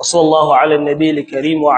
وصلى الله على النبي الكريم وعلى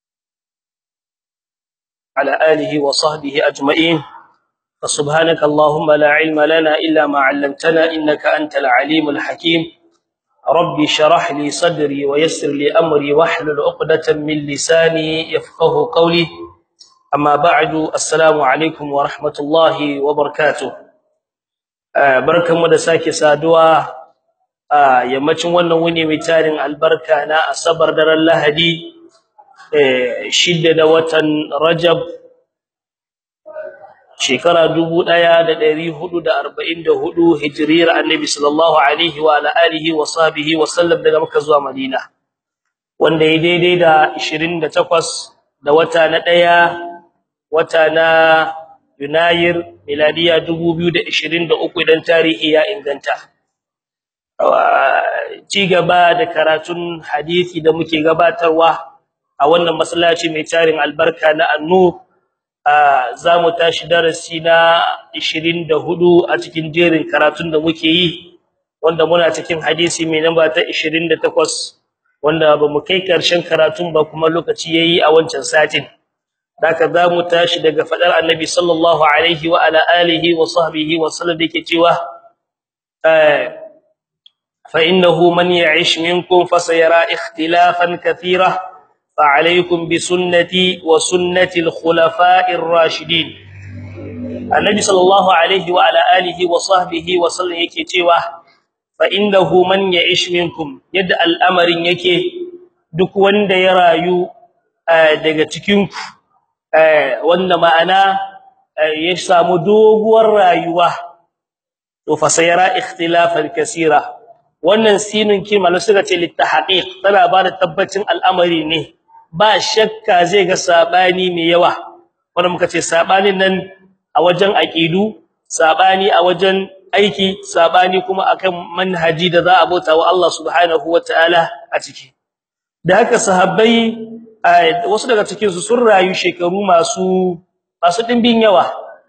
آله وصحبه أجمعين فسبحانك اللهم لا علم لنا إلا ما علمتنا إنك أنت العليم الحكيم ربي شرح لي صدري ويسر لي أمري واحلل عقدة من لساني يفقه قولي أما بعد السلام عليكم ورحمة الله وبركاته barkanmu da sake saduwa a yammacin wannan wuni mai tarin albarka na asabar daren lahadi shidda da watan rajab shekara 1444 hijriyar annabi sallallahu alaihi wa ala alihi wa sahbihi wa sallam daga makka zuwa madina wanda ya daidai da 28 da wata na daya wata na yunayir miladiya 2023 idan tarihi ya inganta ci gaba da karatun hadisi da muke gabatarwa a wannan masallaci mai tarin albarka na annur zamu tashi darasi na 24 a cikin jerin karatun da muke yi wanda muna cikin hadisi mai namba ta 28 wanda bamu kai karshen karatun ba kuma lokaci yayi a wancan satin daka zamu tashi daga fadar annabi sallallahu alaihi wa ala alihi wa sahbihi wa sallam yake cewa fa innahu man ya'ish minkum fasayara ikhtilafan kathira fa alaykum bi sunnati wa sunnati al-khulafa'ir rashidin annabi sallallahu alaihi wa ala alihi wa sahbihi wa sallam yake cewa fa innahu man ya'ish minkum yadda al'amarin yake duk wanda ya rayu daga cikin ku wanda ma'ana ya samu doguwar rayuwa to fa sayara ikhtilafan kaseera wannan sinun kimalo suka ce litahqiq tana ba da tabbacin al'amari ne ba shakka zai ga sabani mai yawa wanda muka ce sabanin nan a wajen aqidu sabani a wajen aiki sabani kuma akan manhaji da za a bauta wa Allah subhanahu wataala a ciki da haka sahabbai wasu daga cikin su sun rayu shekaru masu masu dimbin yawa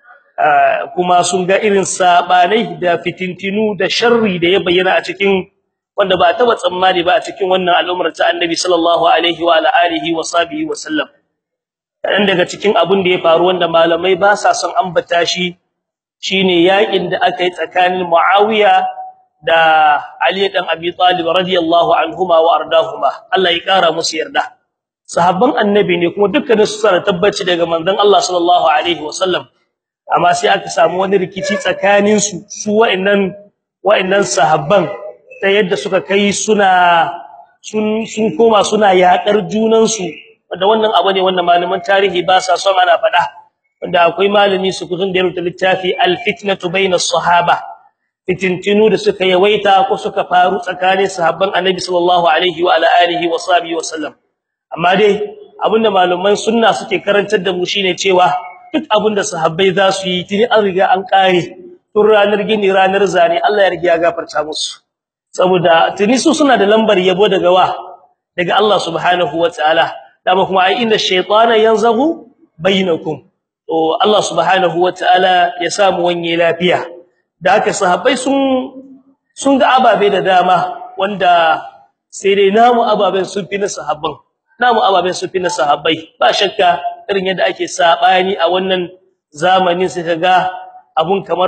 kuma sun ga irin sabanai da fitintinu da sharri da ya bayyana a cikin wanda ba taba tsammani ba a cikin wannan al'ummar ta Annabi sallallahu alaihi wa ala alihi wa sahbihi wa sallam dan daga cikin abun da ya faru wanda malamai ba sa son ambata shi shine yakin da aka yi tsakanin Muawiya da Ali dan Abi Talib radiyallahu anhuma wa ardahuma Allah ya kara musu yarda sahabban annabi ne kuma dukkanin su suna tabbaci daga manzon Allah sallallahu alaihi wasallam amma sai aka samu wani rikici tsakanin su su wa'annan wa'annan sahabban ta yadda suka kai suna sun sun koma suna yakar junan su wanda wannan abu ne wanda malaman tarihi ba sa son ana faɗa wanda akwai malami su kuzun da rubuta littafi al-fitnatu bainas sahaba fitintinu da suka yawaita ko suka faru tsakanin sahabban annabi sallallahu alaihi wa ala alihi wa sahbihi wasallam amma dai abinda malaman sunna suke karantar da mu shine cewa duk abinda sahabbai za su yi tuni an riga an kare tun ranar gini ranar zane Allah ya riga ya gafarta musu saboda tuni su suna da lambar yabo daga wa daga Allah subhanahu wataala dama kuma ai inda shaytana yanzahu bainakum to Allah subhanahu wataala ya samu wanye lafiya da haka sahabbai sun sun ga ababe da dama wanda sai dai namu ababen sun fi na sahabban namu ababen su fi na sahabbai ba shakka irin yadda ake sabani a wannan zamanin sai kaga abun kamar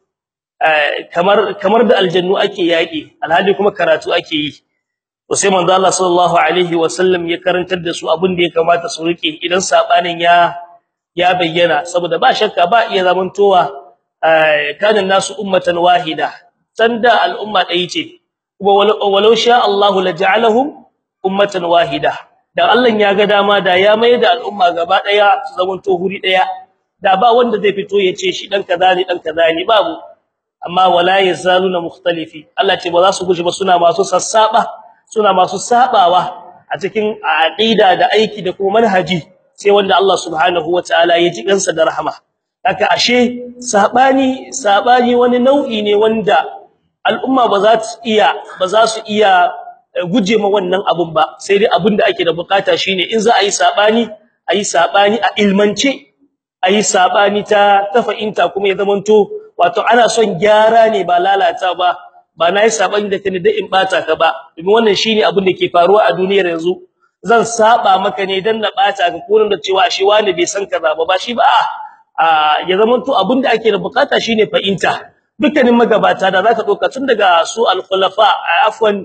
kamar kamar da aljannu ake yaki alhali kuma karatu ake yi to sai manzo Allah sallallahu alaihi wasallam ya karantar da su abun da ya kamata su rike idan sabanin ya ya bayyana saboda ba shakka ba iya zamantowa kana nasu ummatan wahida sanda al'umma ɗaya ce kuma walau sha Allah la ja'alahum ummatan wahida da Allah ya ga dama da ya mai da al'umma gaba daya su zaman to huri daya da ba wanda zai fito ya ce shi dan kaza ne dan kaza ne babu amma wala yazaluna mukhtalifi Allah ce ba za su guje ba suna masu sassaba suna masu sabawa a cikin aqida da aiki da kuma manhaji sai wanda Allah subhanahu wataala ya ji kansa da rahama haka ashe sabani sabani wani nau'i ne wanda al'umma ba za su iya ba za su iya guje ma wannan abun ba sai dai abin da ake da bukata shine in za a yi sabani a yi sabani a ilmance a yi sabani ta tafa'inta kuma ya zamanto wato ana son gyara ne ba lalata ba ba na yi sabani da kai da in bata ka ba domin wannan shine abin da ke faruwa a duniyar yanzu zan saba maka ne dan na bata ka ko da cewa shi wani bai san kaza ba ba shi ba a ya zaman to abin da ake da bukata shine fa'inta dukkanin magabata da zaka doka tun daga su al-khulafa afwan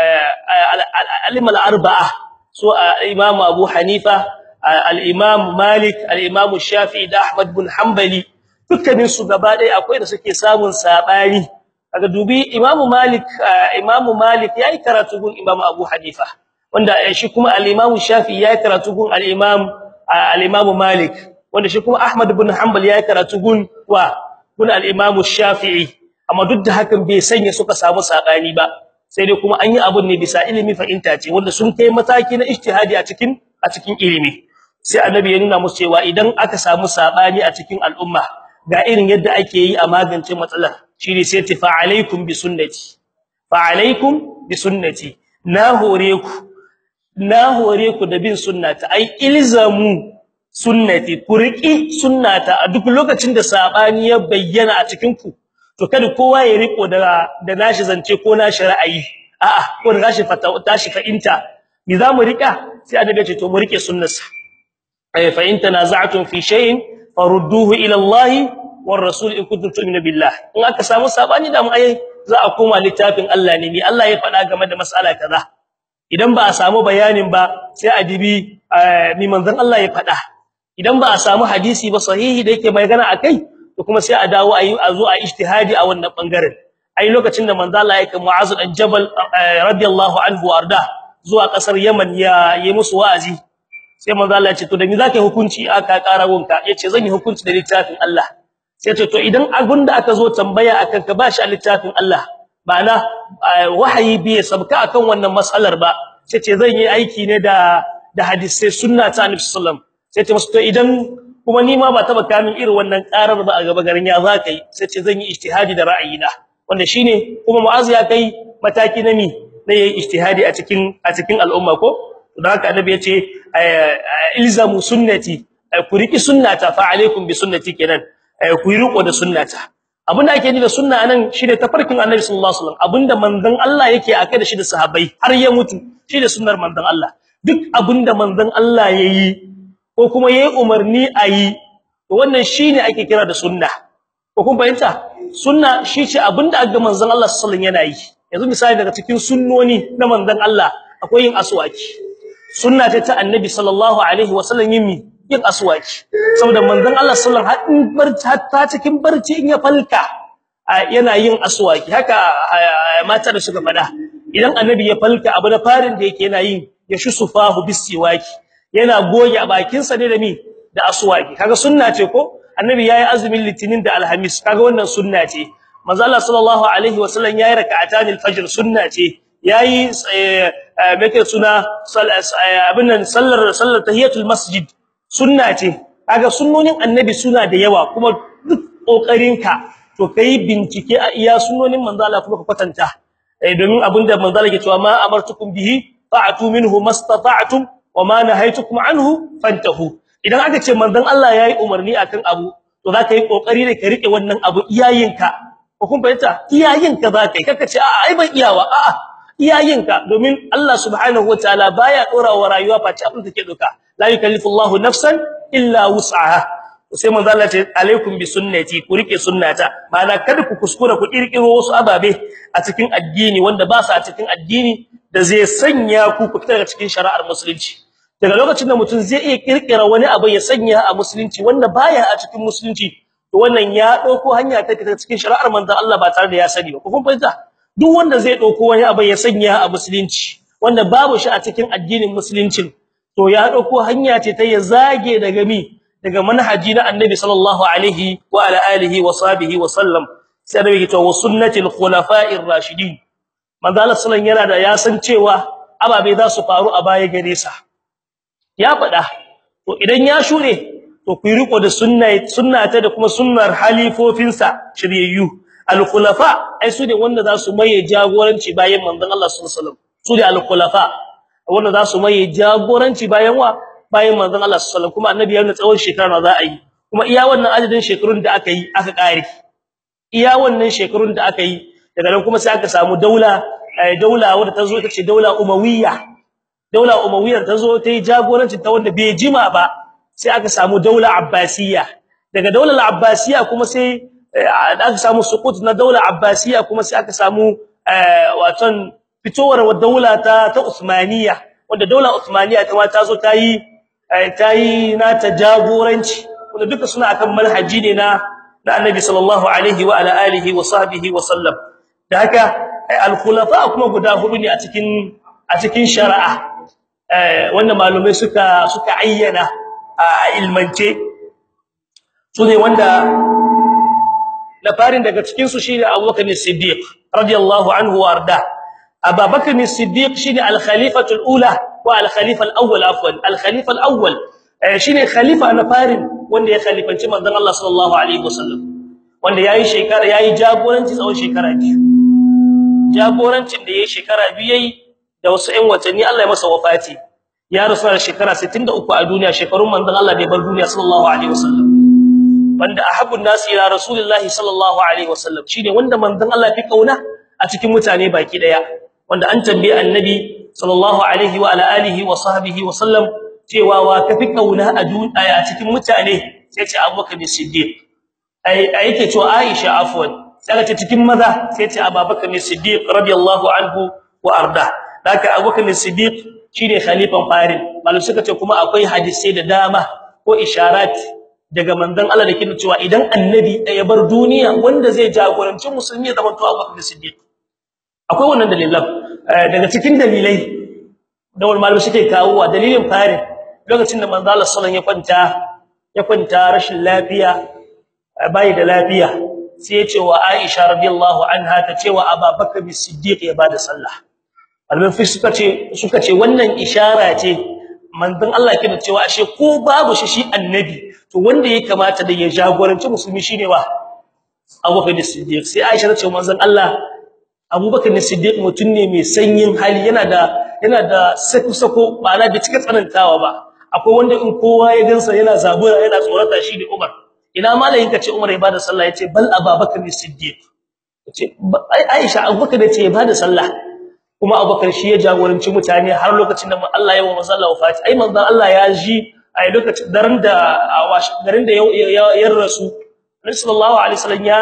al-alim al-arba'a su imam Abu Hanifa al-imam Malik al-imam Shafi'i da Ahmad bin Hanbali dukkanin su gaba ɗaya akwai da suke samun sabani kaga dubi Imam Malik Imam Malik yayi karatu gun Imam Abu Hanifa wanda shi kuma al-Imam Shafi'i yayi karatu gun al-Imam al-Imam Malik wanda shi kuma Ahmad ibn Hanbal yayi karatu gun wa gun al-Imam Shafi'i amma duk da hakan bai sanya suka samu sabani ba sai dai kuma an yi abun ne bisa ilimi fahimta ce wanda sun kai mataki na ijtihadi a cikin a cikin ilimi sai annabi ya nuna musu cewa idan aka samu sabani a cikin al'umma ga irin yadda ake yi a magance matsalar shine sai ta fa alaikum bi sunnati fa alaikum bi sunnati na hore ku na hore ku da bin sunnata ai ilzamu sunnati ku riki sunnata a duk lokacin da sabani ya bayyana a cikin ku to kada kowa ya riko da da nashi zance ko nashi ra'ayi a'a ko da nashi fata tashi fa'inta me zamu rika sai annabi ya ce to mu rike sunnarsa ay fa in tanaza'tum fi shay'in farudduhu ila Allah war rasul in kuntum tu'minu billah in aka samu sabani da mu ai za a koma littafin Allah ne ni Allah ya faɗa game da mas'ala kaza idan ba a samu bayanin ba sai a dibi mi manzon Allah ya faɗa idan ba a samu hadisi ba sahihi da yake magana akai to kuma sai a dawo ayi a zo a ijtihadi a wannan bangaren ai lokacin da manzon Allah ya kai Mu'az dan Jabal radiyallahu anhu arda zuwa kasar Yaman ya yi musu wa'azi sai manzo Allah ya ce to da me zaka hukunci aka kara gonka yace zan yi hukunci da littafin Allah sai ce to idan abin da aka zo tambaya akan ka bashi a littafin Allah ma'ana wahayi bai sabka akan wannan mas'alar ba sai ce zan yi aiki ne da da hadisi sunna ta Annabi sallallahu sai ce musu to idan kuma ni ma ba taba kamin irin wannan karar ba a gaba garin ya zaka yi sai ce zan yi ijtihadi da ra'ayina wanda shine kuma Mu'az ya kai mataki na mi na yayi ijtihadi a cikin a cikin al'umma ko don haka annabi yace ilzamu sunnati ku riki sunnata fa alaikum bi sunnati kenan ku yi riko da sunnata abinda ake ni da sunna anan shine tafarkin annabi sallallahu alaihi wasallam abinda manzon Allah yake akai da shi da sahabbai har ya mutu shine sunnar manzon Allah duk abinda manzon Allah yayi ko kuma yayi umarni ayi to wannan shine ake kira da sunna ko kun fahimta sunna shi ce abinda aka manzon Allah sallallahu alaihi wasallam yana yi yanzu misali daga cikin sunnoni na manzon Allah akwai yin aswaki sunna ce ta annabi sallallahu alaihi wasallam yin yin aswaki saboda manzon Allah sallallahu alaihi wasallam barci hatta cikin barci in ya falka yana yin aswaki haka mata da suka fada idan annabi ya falka abu da farin da yake yana yin ya shusufahu bisiwaki yana goge bakin sa ne da mi da aswaki kaga sunna ce ko annabi yayi azumin litinin da alhamis kaga wannan sunna ce manzo Allah sallallahu alaihi wasallam yayi rak'atan alfajr sunna ce yayi meke suna abin nan sallar sallar tahiyatul masjid sunna ce kaga sunnonin annabi suna da yawa kuma duk kokarinka to kai bincike a iya sunnonin manzo Allah kuma ka kwatanta eh domin abinda manzo Allah ke cewa ma amartukum bihi fa'atu minhu mastata'tum wa ma nahaytukum anhu fantahu idan aka ce manzon Allah yayi umarni akan abu to zaka yi kokari ne ka rike wannan abu iyayinka ko kun fahimta iyayinka zaka yi kaka ce a'a ai ban iyawa a'a iyayinka domin Allah subhanahu wataala baya dora wa rayuwa face abin da take doka la yukallifu Allahu nafsan illa wus'aha sai manzo Allah ce alaikum bi sunnati ku rike sunnata ma'ana kada ku kuskura ku kirkiro wasu ababe a cikin addini wanda ba su a cikin addini da zai sanya ku ku fita daga cikin shari'ar musulunci daga lokacin da mutum zai iya kirkira wani abu ya sanya a musulunci wanda baya a cikin musulunci to wannan ya dauko hanya ta fita cikin shari'ar manzo Allah ba tare da ya sani ba kun fahimta duk wanda zai dauko wani abu ya sanya a musulunci wanda babu shi a cikin addinin musulunci to ya dauko hanya ce ta ya zage daga mi daga manhaji na annabi sallallahu alaihi wa ala alihi wa sahbihi wa sallam sai da yake to sunnatul khulafa'ir rashidin manzo Allah sallallahu yana da ya san cewa ababe za su faru a baya gare sa ya faɗa to idan ya shure to ku riko da sunna sunnata da kuma sunnar halifofinsa shiryayyu al-khulafa ai su ne wanda za su maye jagoranci bayan manzon Allah sallallahu alaihi wasallam su ne al-khulafa wanda za su maye jagoranci bayan wa bayan manzon Allah sallallahu alaihi wasallam kuma annabi ya nuna tsawon shekara za a yi kuma iya wannan adadin shekarun da aka yi aka kare iya wannan shekarun da aka yi daga nan kuma sai aka samu daula daula wadda ta zo ita ce daula umawiyya daula umawiyyar ta zo ta yi jagoranci ta wanda bai jima ba sai aka samu daula abbasiyya daga daular abbasiyya kuma sai aka samu suqut na daular abbasiyya kuma sai aka samu waton fitowar daula ta ta usmaniyya wanda daula usmaniyya ta ma ta zo ta yi ta yi na ta jagoranci wanda duka suna akan manhaji ne na na annabi sallallahu alaihi wa ala alihi wa sahbihi wa sallam da haka al-khulafa kuma guda hudu ne a cikin a cikin shari'a wanda malumai suka suka ayyana a ilmance sune wanda na farin daga cikin su shine Abubakar Siddiq radiyallahu anhu warda Abubakar Siddiq shine al-khalifatu al-ula wa al-khalifa al-awwal afwan al-khalifa al-awwal shine khalifa na farin wanda ya khalifanci manzon Allah sallallahu alaihi wasallam wanda yayi shekara yayi jagoranci tsawon shekara biyu jagorancin da yayi shekara biyu yayi da wasu ƴan watanni Allah ya masa wafati ya rasu da shekara 63 a duniya shekarun manzon Allah da ya bar duniya sallallahu alaihi wasallam wanda ahabbun nas ila rasulillahi sallallahu alaihi wasallam shine wanda manzon Allah fi kauna a cikin mutane baki daya wanda an tambaye annabi sallallahu alaihi wa ala alihi wa sahbihi wa sallam cewa wa kafi kauna a duniya a cikin mutane sai ce Abubakar Siddiq ai yake cewa Aisha afwan sai ce cikin maza sai ce Abubakar Siddiq radiyallahu anhu wa arda haka Abubakar Siddiq shine khalifan farin malum suka ce kuma akwai hadisi da dama ko isharat daga manzon Allah da kin cewa idan annabi ya bar duniya wanda zai jagoranci musulmi zaman to Abubakar Siddiq akwai wannan dalilan daga cikin dalilai da wal malum suke kawowa dalilin farin lokacin da manzon Allah sallallahu alaihi wasallam ya kwanta ya kwanta rashin lafiya bai da lafiya sai ya ce wa Aisha radiyallahu anha ta ce wa Abubakar Siddiq ya bada sallah almafi suka ce suka ce wannan ishara ce manzon Allah yake da cewa ashe ko babu shi shi annabi to wanda ya kamata da ya jagoranci musulmi shine wa Abubakar Siddiq sai Aisha ta ce manzon Allah Abubakar Siddiq mutun ne mai sanyin hali yana da yana da sako sako ba na da cika tsanantawa ba akwai wanda in kowa ya gansa yana zabura yana tsorata shi da Umar ina malayin ka ce Umar ya bada sallah yace bal Abubakar Siddiq yace Aisha Abubakar ce ya bada sallah kuma Abubakar shi ya jagoranci mutane har lokacin da Allah ya wa manzon Allah wafati ai manzon Allah ya ji ai lokacin daren da garin da ya rasu Nabi sallallahu alaihi wasallam ya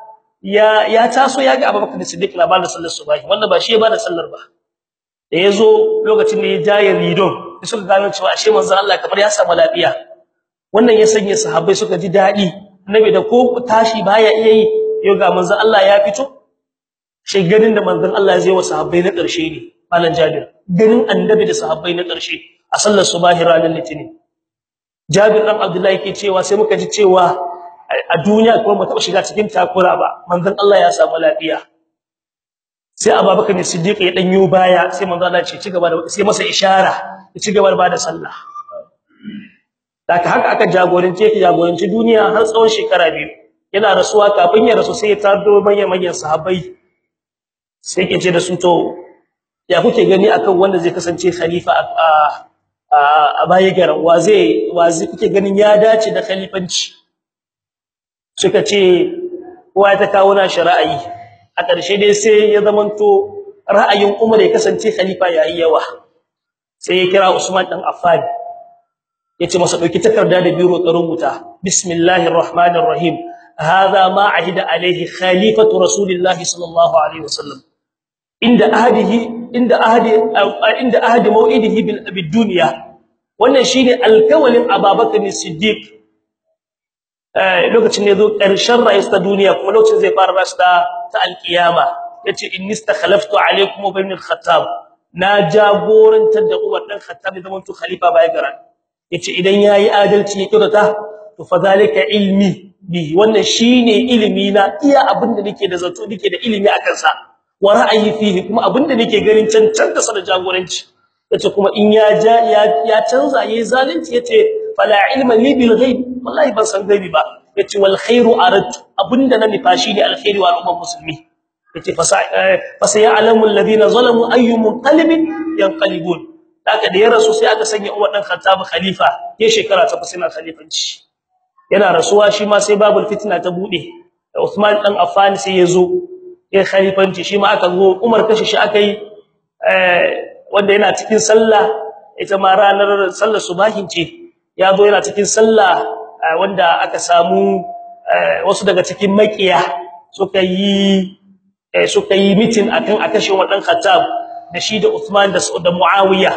ya ya taso ya ga Abubakar Siddiq na bada sallar subahi wanda ba shi ya bada sallar ba da yazo lokacin da ya jaye ridon sai suka gano cewa ashe manzon Allah kamar ya samu lafiya wannan ya sanya sahabbai suka ji dadi annabi da ko tashi baya iya yi yau ga manzon Allah ya fito shi ganin da manzon Allah zai wa sahabbai na ƙarshe ne malan Jabir ganin annabi da sahabbai na ƙarshe a sallar subahi ranar litinin Jabir dan Abdullahi yake cewa sai muka ji cewa a duniya kuma mu taba shiga cikin takura ba manzon Allah ya samu lafiya sai Abubakar Siddiq ya danyo baya sai manzon Allah ce ci gaba da sai masa ishara ya ci gaba da bada sallah daga haka aka jagorance ki jagoranci duniya har tsawon shekara biyu yana rasuwa kafin ya rasu sai ya tardo manyan manyan sahabbai sai ke ce da su to ya kuke gani akan wanda zai kasance khalifa a a baya garan wa zai wa zai kuke ganin ya dace da khalifanci suka ce kowa ta kawo na ra'ayi a ƙarshe dai sai ya zamanto ra'ayin Umar ya kasance khalifa yayi yawa sai ya kira Usman dan Affan yace masa dauki takarda da biro ka rubuta bismillahir rahmanir rahim hadha ma ahida alaihi khalifatu rasulillahi sallallahu alaihi wasallam inda ahadihi inda ahadi inda ahadi mau'idihi bil dunya wannan shine alkawalin Abubakar Siddiq eh lokacin ne zo karshen rayuwar ta duniya kuma lokacin zai fara rasta ta alkiyama yace inni istakhlaftu alaykum ibn al-khattab na jagorantar da Umar dan Khattab zaman to khalifa bai garan yace idan yayi adalci ya kyautata to fa zalika ilmi bi wannan shine ilimi na iya abinda nake da zato nake da ilimi akan sa wa ra'ayi fihi kuma abinda nake ganin cancanta sa da jagoranci yace kuma in ya ja ya canza yayi zalunci yace fala ilma li bil ghaib wallahi ban san gaibi ba yace wal khairu aradtu abinda na nifashi ne alkhairi wa al'ummar musulmi yace fa sayalamu alladhina zalamu ayyu munqalibin yanqalibun daga da ya rasu sai aka sanya Umar dan Khattab khalifa ya shekara ta fasina khalifanci yana rasuwa shi ma sai babul fitna ta bude Uthman dan Affan sai ya zo ya khalifanci shi ma aka zo Umar kashe shi akai wanda yana cikin sallah ita ma ranar sallar subahin ce ya zo yana cikin sallah wanda aka samu wasu daga cikin makiya suka yi suka yi meeting akan akashin wadan Khattab da shi da Uthman da da Muawiya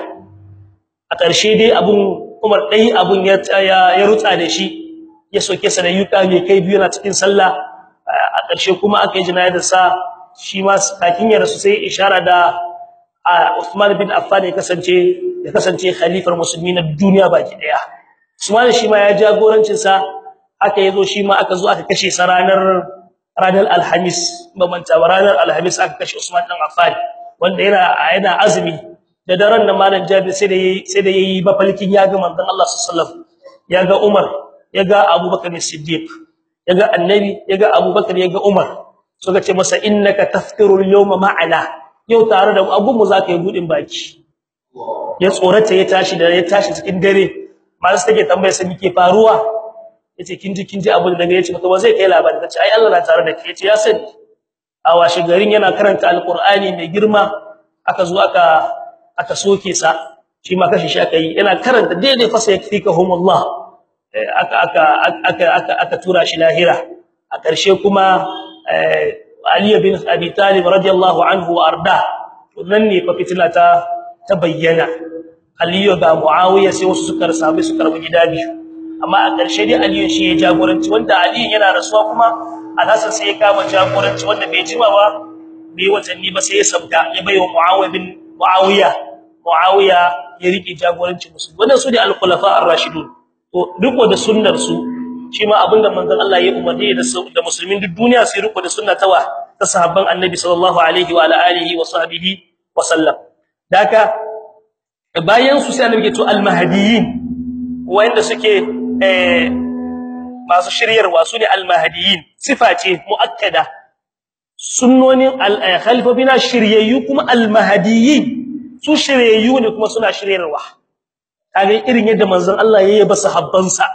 a ƙarshe dai abun Umar dai abun ya ya rutsa da shi ya soke sa da yuka mai kai biyu na cikin sallah a ƙarshe kuma aka yi jinayar sa shi ma kakin ya rasu sai ishara da Uthman bin Affan ya kasance ya kasance khalifar musulmi na duniya baki daya Usman shi ma ya jagorancin sa aka yazo shi ma aka zo aka kashe sa ranar ranar Alhamis mamanta ranar Alhamis aka kashe Usman dan Affan wanda yana yana azumi da daren nan malam Jabir sai da sai da yayi mafalkin ya ga manzon Allah sallallahu alaihi wasallam ya ga Umar ya ga Abubakar Siddiq ya ga Annabi ya ga Abubakar ya ga Umar suka ce masa innaka tafkiru al-yawma ma'ana yau tare da abun mu zaka yi budin baki ya tsorata ya tashi da ya tashi cikin dare masu take tambaye sai mike faruwa yace kin ji kin ji abu da daga yace to ba zai kai labari kace ai Allah na tare da kai yace ya sani a washe garin yana karanta alqur'ani mai girma aka zo aka aka soke sa shi ma kashi shi aka yi yana karanta daidai fa sai yakfikahumullah aka aka aka aka aka tura shi lahira a ƙarshe kuma Ali bin Abi Talib radiyallahu anhu wa arda wannan ne fa fitina ta ta bayyana Aliyu ga Muawiya sai wasu suka rasabe su karbi gida biyu amma a ƙarshe dai Aliyu shi ya jagoranci wanda Aliyu yana rasuwa kuma Alhassan sai ya kama jagoranci wanda bai jima ba bai watanni ba sai ya sabta ya baiwa Muawiya bin Muawiya Muawiya ya rike jagoranci musulmi wannan su ne al-khulafa ar-rashidun to duk wanda sunnar su shi ma abinda manzon Allah ya umarni da da musulmin duk duniya sai riko da sunna tawa ta sahabban annabi sallallahu alaihi wa ala alihi wa sahbihi wa sallam daka bayan su sai annabi to al-mahdiyyin wanda suke eh masu shiryarwa su ne al-mahdiyyin sifa ce muakkada sunnonin al-khalifabina shiryayyu kuma al-mahdiyyin su shiryayyu ne kuma suna shiryarwa kage irin yadda manzon Allah ya yaba sahabbansa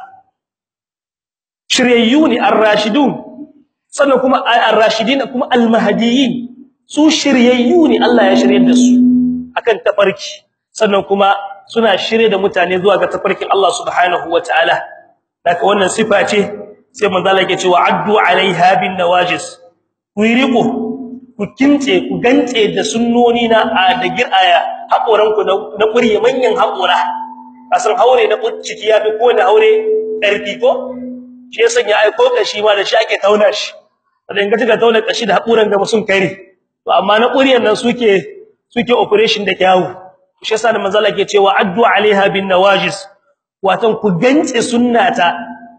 shiryayyu ne ar-rashidun sannan kuma ar-rashidin kuma al-mahdiyyin su shiryayyu ne Allah ya shiryar da su akan tafarki sannan kuma suna shirye da mutane zuwa ga tafarkin Allah subhanahu wataala daga wannan sifa ce sai manzo Allah yake cewa addu alaiha bin nawajis ku riko ku kince ku gance da sunnoni na da giraya hakoran ku na kuriye manyan hakora kasan haure na ciki ya fi ko na haure karfi ko shi yasa ya aiko kashi ma da shi ake tauna shi dan ga tuka tauna kashi da hakuran gaba sun kare to amma na kuriyan nan suke suke operation da kyawu shi yasa manzo Allah ke cewa addu alaiha bin nawajis watan ku gance sunnata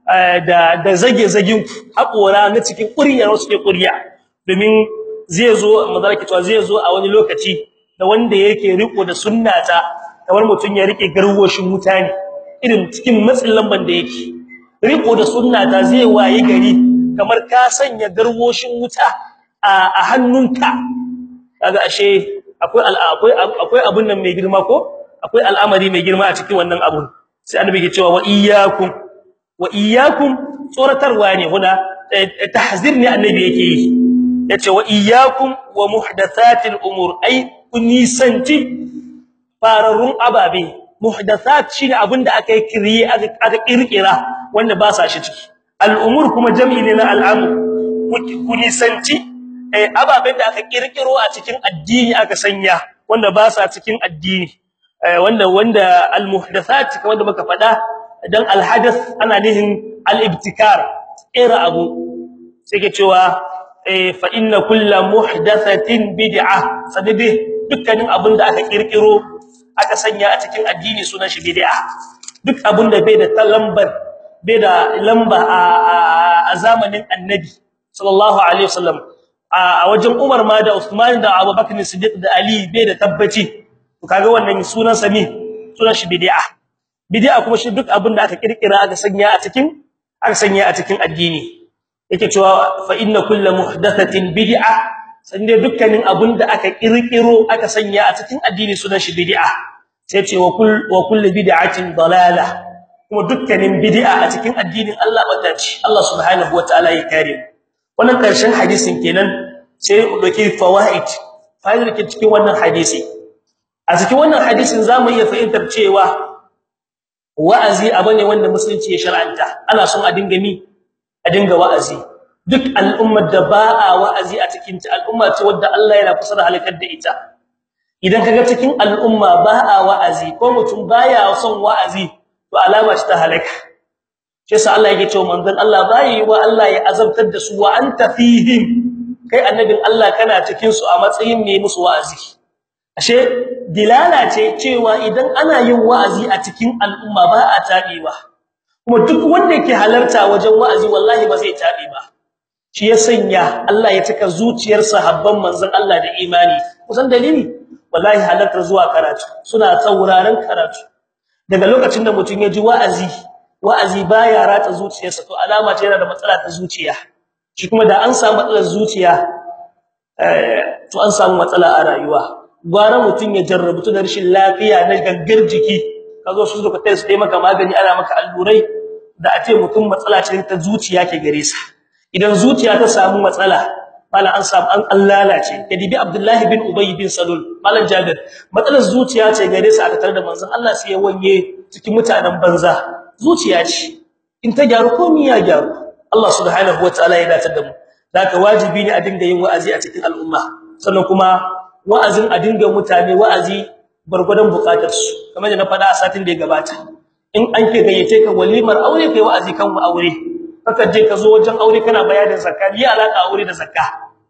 da da zage zagin hakora na cikin kuriya wasu ke kuriya domin zai zo manzo Allah ke cewa zai zo a wani lokaci da wanda yake riko da sunnata kamar mutun ya rike garwoshin mutane irin cikin matsin lamban da yake riko da sunnata zai waye gari kamar ka sanya garwoshin wuta a hannunka kaga ashe akwai akwai akwai abun nan mai girma ko akwai al'amari mai girma a cikin wannan abun sai annabi ke cewa wa iyyakum wa iyyakum tsoratarwa ne huna tahzir ne annabi yake yi yace wa iyyakum wa muhdathatil umur ay kunisanti fararun ababe muhdathat shine abinda aka yi kiriye aka kirkira wanda ba sa shi ciki al'umur kuma jam'i ne na al'amur kunisanti eh ababen da aka kirkiro a cikin addini aka sanya wanda ba sa cikin addini wanda wanda almuhdathat wanda muka fada dan alhadath ana nihin alibtikar ira abu sai ke cewa fa inna kullu muhdathatin bid'ah sadabi dukkanin abin da aka kirkiro aka sanya a cikin addini sunan shi bid'a duk abin da bai da lambar bai da lamba a zamanin annabi sallallahu alaihi wasallam a wajen Umar ma da Uthman da Abu Bakr Siddiq da Ali bai da tabbaci to kaga wannan sunan sami sunan shi bid'a bid'a kuma shi duk abin da aka kirkira aka sanya a cikin aka sanya a cikin addini yake cewa fa inna kullu muhdathatin bid'a sande dukkanin abin da aka kirkiro aka sanya a cikin addini sunan shi bid'a sai ce wa kull wa kullu bid'atin dalalah kuma dukkanin bid'a a cikin addinin Allah bata ce Allah subhanahu wataala ya kare wannan karshen hadisin kenan sai mu dauki fawaid fa'idar ke cikin wannan hadisi a cikin wannan hadisin zamu iya fahimtar cewa wa'azi abane wanda musulunci ya shar'anta ana son a dinga mi a dinga wa'azi duk al'ummar da ba a wa'azi a cikin ta al'umma ce wadda Allah yana kusa da halakar da ita idan kaga cikin al'umma ba a wa'azi ko mutum baya son wa'azi to alama ce ta halaka shi yasa Allah yake cewa manzon Allah bai wa Allah ya azabtar da su wa anta fihim kai annabin Allah kana cikin su a matsayin mai musu wa'azi ashe dilala ce cewa idan ana yin wa'azi a cikin al'umma ba a tabewa kuma duk wanda yake halarta wajen wa'azi wallahi ba zai tabe ba shi ya sanya Allah ya cika zuciyar sahabban manzon Allah da imani kusan dalili wallahi halartar zuwa karatu suna tsauraran karatu daga lokacin da mutum ya ji wa'azi wa'azi baya ratsa zuciyarsa to alama ce yana da matsala ta zuciya shi kuma da an samu matsalar zuciya eh to an samu matsala a rayuwa gwara mutum ya jarrabu da rashin lafiya na gangar jiki kazo su suka tsaye su dai maka magani ana maka allurai da a ce mutum matsala ce ta zuciya ke gare sa idan zuciya ta samu matsala mala an samu an allalace kadibi abdullahi bin ubay bin salul malan jabir matsalar zuciya ce gare sa aka tare da manzon Allah sai ya wanye cikin mutanen banza zuciya ce in ta gyaru komai ya gyaru Allah subhanahu wataala ya dace da mu zaka wajibi ne a dinga yin wa'azi a cikin al'umma sannan kuma wa'azin a dinga mutane wa'azi gurgurdan bukatar su kamar da na faɗa a satin da ya gabata in an ke gayyace ka walimar aure kai wa'azi kan aure kaka je ka zo wajen aure kana bayanin zakka ni alaka aure da zakka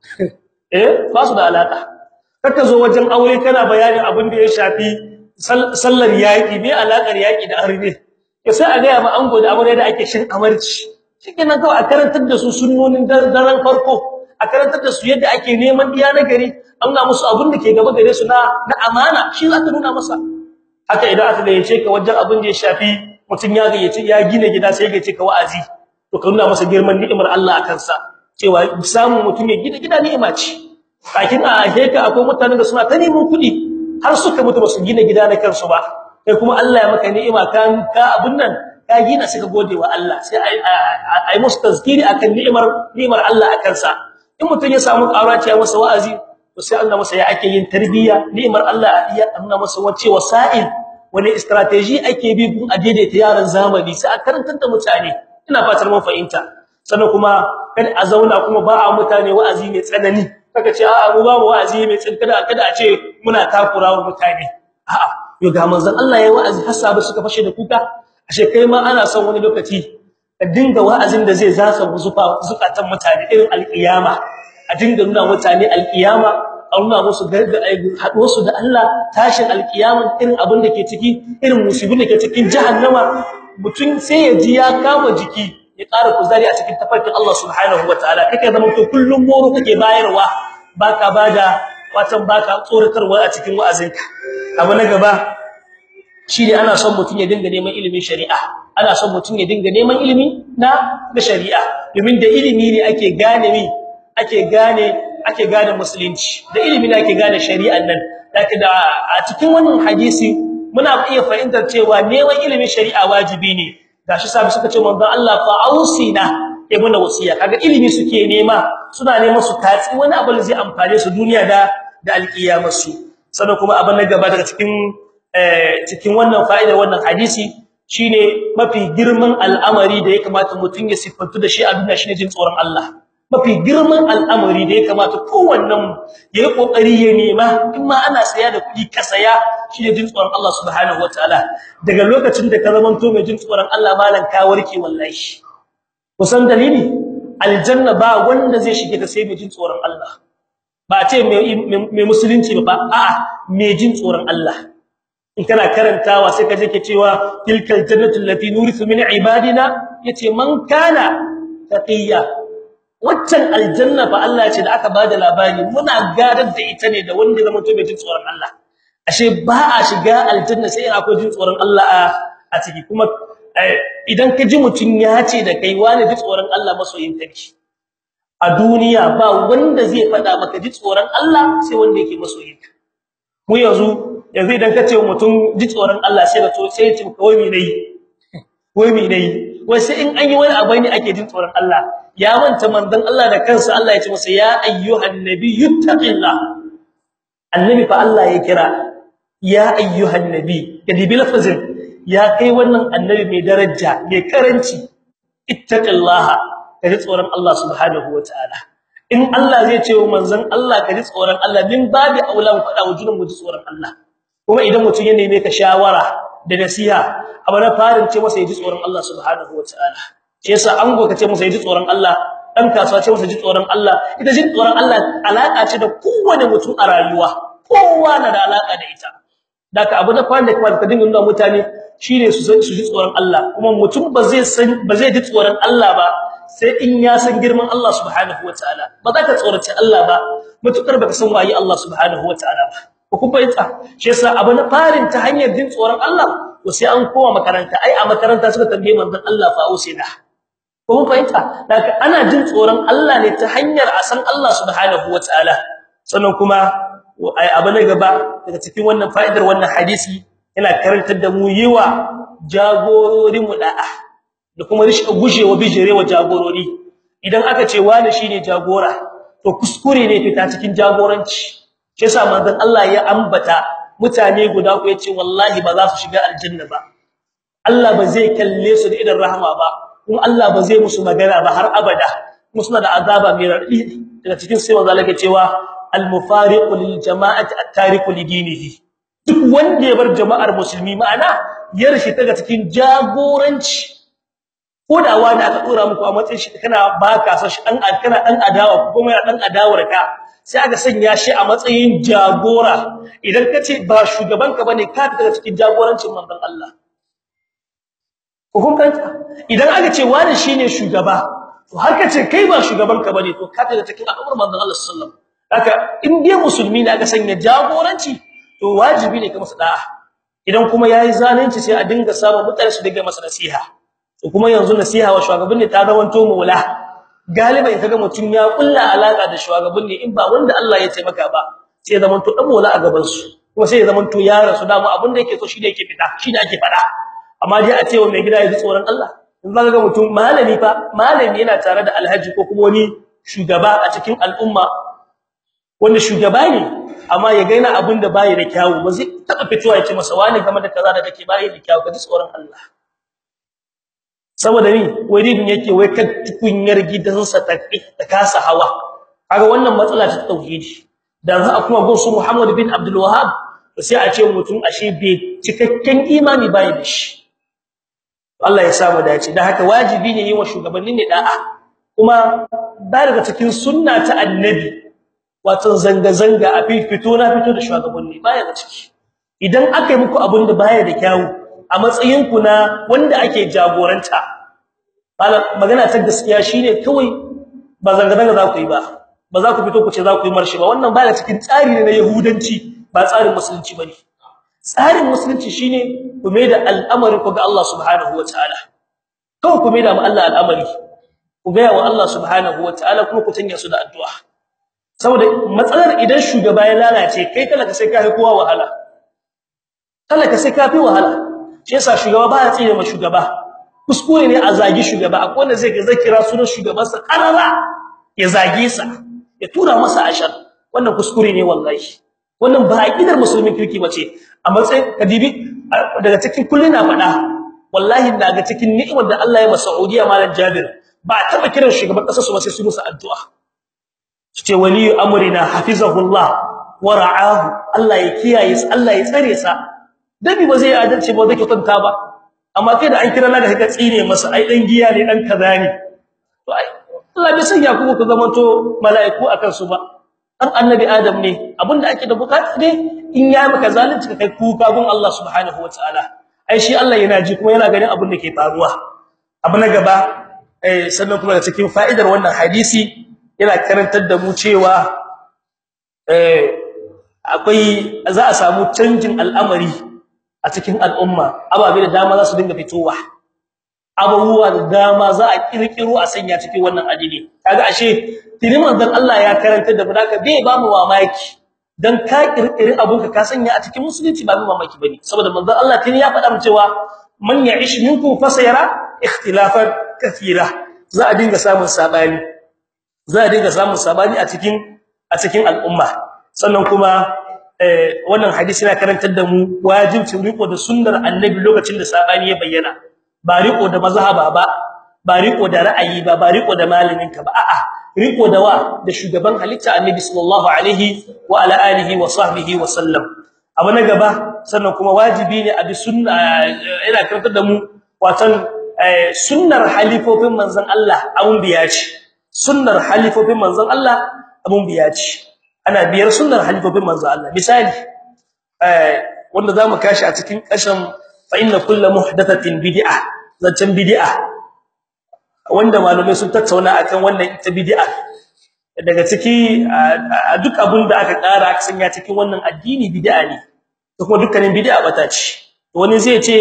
eh ba su da alaka kaka zo wajen aure kana bayanin abin da ya shafi sallar yaki me alakar yaki da arbe sai a ga ma ango da aure da ake shin amarci shikenan kawai a karantar da su sunnonin daren farko a karantar da su yadda ake neman diya na gari an nuna musu abin da ke gaba gare su na na amana shi za ka nuna masa haka idan aka gayyace ka wajen abin da ya shafi mutun ya gayyace ya gina gida sai ya gayyace ka wa'azi to ka nuna masa girman ni'imar Allah akan sa cewa samu mutum ya gida gida ni'ima ce kakin a heka akwai mutanen da suna ta neman kuɗi har suka mutu basu gina gida na kansu ba kai kuma Allah ya maka ni'ima kan ka abun nan ka gina suka gode wa Allah sai ai ai musu tazkiri akan ni'imar ni'imar Allah akan sa in mutum ya samu ƙaraciya masa wa'azi to sai Allah masa ya ake yin tarbiyya ni'imar Allah ya Allah masa wace wasa'il wani strategy ake bi gun a daidaita yaran zamani sai a karantar da mutane ina fatar mun fahimta sannan kuma kada a zauna kuma ba a mutane wa'azi mai tsanani kaga ce a'a mu ba mu wa'azi mai tsanani kada kada a ce muna takurawa mutane a'a yo ga manzon Allah yayi wa'azi har sabu suka fashe da kuka ashe kai ma ana son wani lokaci ka dinga wa'azin da zai zasa zufa zukatan mutane irin alkiyama a dinga nuna mutane alkiyama a nuna musu haɗuwar su da Allah tashin alkiyama irin abin da ke ciki irin musibin da ke cikin jahannama mutum sai ya ji ya kama jiki ya ƙara kuzari a cikin tafarkin Allah subhanahu wataala kake zama to kullum moro kake bayarwa baka bada watan baka tsoratarwa a cikin wa'azinka abu na gaba shine ana son mutum ya dinga neman ilimin shari'a ana son mutum ya dinga neman ilimi na da shari'a domin da ilimi ne ake gane mi ake gane ake gane musulunci da ilimi ne ake gane shari'an nan laki da a cikin wannan hadisi muna iya fahimtar cewa neman ilimin shari'a wajibi ne gashi sabi suka ce manzon Allah fa ausina ibn wasiya kaga ilimi suke nema suna neman su tatsi wani abu da zai amfane su duniya da da alkiyamar su sannan kuma abin na gaba daga cikin cikin wannan fa'idar wannan hadisi shine mafi girman al'amari da ya kamata mutun ya sifantu da shi a duniya shine jin tsoron Allah mafi girman al'amari da ya kamata kowannen yayi kokari ya nema in ma ana saya da kudi ka saya shine jin tsoron Allah subhanahu wataala daga lokacin da ka zamanto mai jin tsoron Allah malan ka warke wallahi kusan dalili aljanna ba wanda zai shige ta sai mai jin tsoron Allah ba ce mai musulunci ba a'a mai jin tsoron Allah in kana karantawa sai kaje ke cewa tilkal jannatu allati nurithu min ibadina yace man kana taqiya waccan aljanna fa Allah ce da aka bada labari muna gadar da ita ne da wanda zama to mai jin tsoron Allah ashe ba a shiga aljanna sai akwai jin tsoron Allah a ciki kuma idan ka ji mutun ya ce da kai wani ji tsoron Allah masoyin take a duniya ba wanda zai fada maka ji tsoron Allah sai wanda yake masoyin ka mu yanzu yanzu idan kace mutum ji tsoron Allah sai da to sai ya ce kawai me nayi wai me nayi wai sai in an yi wani abu ne ake jin tsoron Allah ya manta manzon Allah da kansa Allah ya ce masa ya ayyuhan nabiyyu taqillah annabi fa Allah ya kira ya ayyuhan nabi kadi bi lafazin ya kai wannan annabi mai daraja mai karanci ittaqillaha kaji tsoron Allah subhanahu wataala in Allah zai ce wa manzon Allah kaji tsoron Allah min babi aulan fada wujunin mu tsoron Allah kuma idan mutum ya neme ka shawara da nasiha abu na farin ce masa yaji tsoron Allah subhanahu wataala shi yasa an goka ce masa yaji tsoron Allah dan kasuwa ce masa yaji tsoron Allah ita jin tsoron Allah alaka ce da kowane mutum a rayuwa kowa na da alaka da ita daga abu na farin da kuma ka dinga nuna mutane shine su su ji tsoron Allah kuma mutum ba zai san ba zai ji tsoron Allah ba sai in ya san girman Allah subhanahu wataala ba za ka tsorace Allah ba mutukar baka san waye Allah subhanahu wataala ba ko kun fahimta shi yasa abu na farin ta hanyar jin tsoron Allah to sai an koma makaranta ai a makaranta suka tambaye manzon Allah fa usina ko kun fahimta daga ana jin tsoron Allah ne ta hanyar a san Allah subhanahu wataala sannan kuma ai abu na gaba daga cikin wannan fa'idar wannan hadisi yana karantar da mu yiwa jagororin mu da'a da kuma rishi gujewa bijirewa jagorori idan aka ce wani shine jagora to kuskure ne fita cikin jagoranci shi yasa manzon Allah ya ambata mutane guda ku yace wallahi ba za su shiga aljanna ba Allah ba zai kalle su da idan rahama ba kuma Allah ba zai musu magana ba har abada kuma suna da azaba mai radi daga cikin sai manzon Allah ya cewa al-mufariqu lil jama'ati at-tariqu li dinihi duk wanda ya bar jama'ar musulmi ma'ana ya rishi daga cikin jagoranci ko da wani aka dora muku a matsayin shi kana baka sa shi dan kana dan adawa ko kuma dan adawar ka sai aka sanya shi a matsayin jagora idan kace ba shugaban ka bane ka daga cikin jagorancin manzon Allah hukunta idan aka ce wani shine shugaba to har kace kai ba shugaban ka bane to ka daga cikin al'ummar manzon Allah sallallahu alaihi wasallam haka in dai musulmi ne aka sanya jagoranci to wajibi ne ka masa da'a idan kuma yayi zalunci sai a dinga samu mutane su dinga masa nasiha to kuma yanzu nasiha wa shugaban ne ta zawanto maula galiban kaga mutum ya kulla alaka da shugaban ne in ba wanda Allah ya taimaka ba sai zaman to dan maula a gaban su kuma sai zaman to ya rasu da mu abin da yake so shi ne yake fita shi ne ake fada amma dai a cewa mai gida ya ji tsoron Allah in zaka ga mutum malami fa malami yana tare da alhaji ko kuma wani shugaba a cikin al'umma wanda shugaba ne amma ya gaina abin da bai da kyawu ba zai taba fitowa ya ce masa wani game da kaza da kake bai da kyawu ka ji tsoron Allah saboda ni wadin yake wai kan tukunyar gidansa ta ta kasa hawa kaga wannan matsala ta tauhidi dan za a kuma gonsu Muhammad bin Abdul Wahhab sai a ce mutum ashe bai cikakken imani bai da shi Allah ya samu dace dan haka wajibi ne yi wa shugabannin ne da'a kuma ba daga cikin sunna ta annabi wato zanga zanga a fito na fito da shugabanni baya da ciki idan aka yi muku abin da baya da kyawu a matsayin ku na wanda ake jagoranta magana ta gaskiya shine kawai ba zanga zanga za ku yi ba ba za ku fito ku ce za ku yi marshi ba wannan baya cikin tsari ne na yahudanci ba tsarin musulunci bane tsarin musulunci shine ku mai da al'amari ku ga Allah subhanahu wataala kawai ku mai da Allah al'amari ku ga wa Allah subhanahu wataala kuma ku tanya su da addu'a saboda matsalar idan shugaba ya lalace kai talaka sai ka fi kowa wahala talaka sai ka fi wahala shi yasa shugaba ba ya tsire ma shugaba kuskure ne a zagi shugaba akwai wanda zai ga zakira sunan shugabansa karara ya zage sa ya tura masa ashar wannan kuskure ne wallahi wannan ba aqidar musulmin kirki bace a matsayin kadibi daga cikin kullun na fada wallahi daga cikin ni'imar da Allah ya masa Saudiya malam Jabir ba taba kiran shugaban kasar su ba sai su musu addu'a su ce wali amrina hafizahullah wa ra'ahu Allah ya kiyaye sa Allah ya tsare sa dabi ba zai adalci ba zai kyauta ba amma kai da an kira laka ka tsine masa ai dan giya ne dan kaza ne to ai Allah bai sanya ku ku zamanto mala'iku akan su ba dan annabi adam ne abinda ake da bukata ne in ya maka zalunci ka kai kuka gun Allah subhanahu wataala ai shi Allah yana ji kuma yana ganin abin da ke faruwa abu na gaba eh sannan kuma da cikin fa'idar wannan hadisi yana karantar da mu cewa eh akwai za a samu canjin al'amari a cikin al'umma ababe da dama za su dinga fitowa abubuwa da dama za a kirkiro a sanya cikin wannan addini kaga ashe tuni manzon Allah ya karanta da budaka bai ba mu mamaki dan ka kirkiri abun ka sanya a cikin musulunci ba mu mamaki bane saboda manzon Allah tuni ya faɗa mu cewa man ya'ish minkum fasayara ikhtilafan kathira za a dinga samun sabani za a dinga samun sabani a cikin a cikin al'umma sannan kuma wannan hadisi yana karantar da mu wajibcin riko da sunnar annabi lokacin da sabani ya bayyana ba riko da mazhaba ba ba riko da ra'ayi ba ba riko da malaminka ba a'a riko da wa da shugaban halitta annabi sallallahu alaihi wa ala alihi wa sahbihi wa sallam abu na gaba sannan kuma wajibi ne a bi sunna ina karantar da mu watan sunnar halifofin manzon Allah abun biya ce sunnar halifofin manzon Allah abun biya ce ana biyar sunnar halifofin manzon Allah misali wanda zamu kashi a cikin kashin fa inna kullu muhdathatin bid'ah zancen bid'a wanda malamai sun tattauna akan wannan ita bid'a daga ciki duk abin da aka ƙara aka sanya cikin wannan addini bid'a ne to kuma dukkanin bid'a bata ce wani zai ce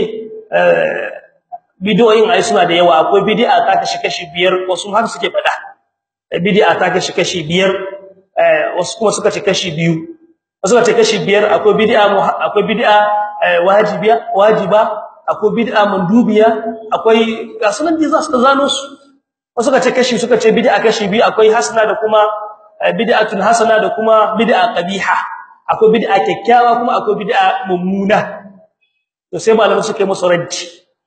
bid'o'in ai suna da yawa akwai bid'a ta kashi kashi biyar wasu har suke fada bid'a ta kashi kashi biyar wasu kuma suka ce kashi biyu wasu suka ce kashi biyar akwai bid'a akwai bid'a wajibiya wajiba akwai bid'a mandubiya akwai gasunan da za su zano su wasu suka ce kashi suka ce bid'a kashi biyu akwai hasana da kuma bid'atun hasana da kuma bid'a qabiha akwai bid'a kyakkyawa kuma akwai bid'a mummuna to sai malamin suka yi musu raddi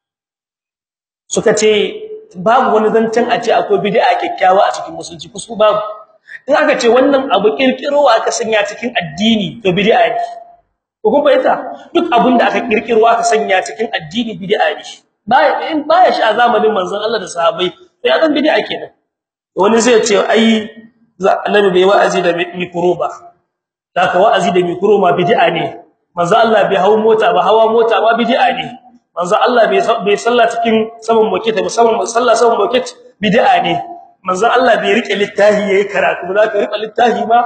suka ce babu wani zancen a ce akwai bid'a kyakkyawa a cikin musulunci kusu babu in aka ce wannan abu kirkirowa aka sanya cikin addini to bid'a ne ko kuma ita duk abin da aka kirkiro aka sanya cikin addini bid'a ne baya in baya shi a zamanin manzon Allah da sahabbai sai azan bid'a kenan wani zai ce ai annabi bai wa'azi da mikro ba haka wa'azi da mikro ma bid'a ne manzon Allah bai hawo mota ba hawa mota ba bid'a ne manzon Allah bai bai salla cikin saman moket musamman sallah saman moket bid'a ne manzon Allah bai rike littafi yayi karatu ba za ka rike littafi ba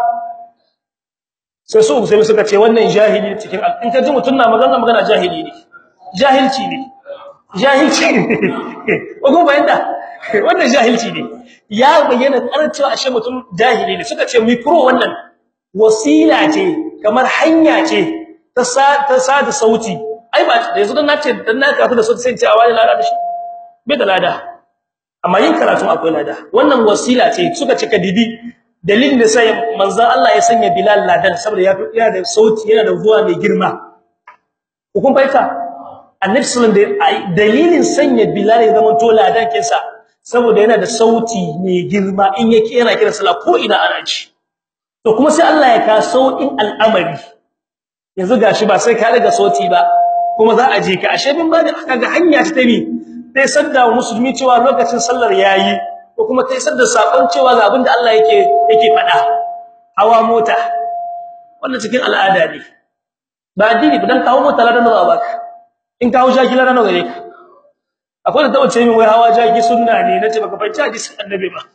sai su sai suka ce wannan jahili cikin in ka ji mutun na magana magana jahili ne jahilci ne jahilci ne ko bayanda wannan jahilci ne ya bayyana karcewa ashe mutum jahili ne suka ce mikro wannan wasila ce kamar hanya ce ta sa ta sada sauti ai ba yanzu dan nace dan na karatu da sauti sai ce a wani lada da shi bai da lada amma yin karatu akwai lada wannan wasila ce suka ce kadidi dalilin da sai manzon Allah ya sanya Bilal ladan saboda ya yana da sauti yana da zuwa mai girma hukun baita annabi sallallahu alaihi wasallam dalilin sanya Bilal ya zama to ladan kinsa saboda yana da sauti mai girma in yake yana kira sallah ko ina ana ji to kuma sai Allah ya ka saukin al'amari yanzu gashi ba sai ka daga sauti ba kuma za a je ka ashe bin ba da kaga hanya ta tabi sai sadda musulmi cewa lokacin sallar yayi ko kuma kai sadda sakon cewa ga abinda Allah yake yake fada hawa mota wannan cikin al'ada ne ba addini dan kawo mota ladan da baka in kawo jaki ladan gare ka akwai da tawace min wai hawa jaki sunna ne nace baka fahimci hadisin annabi ba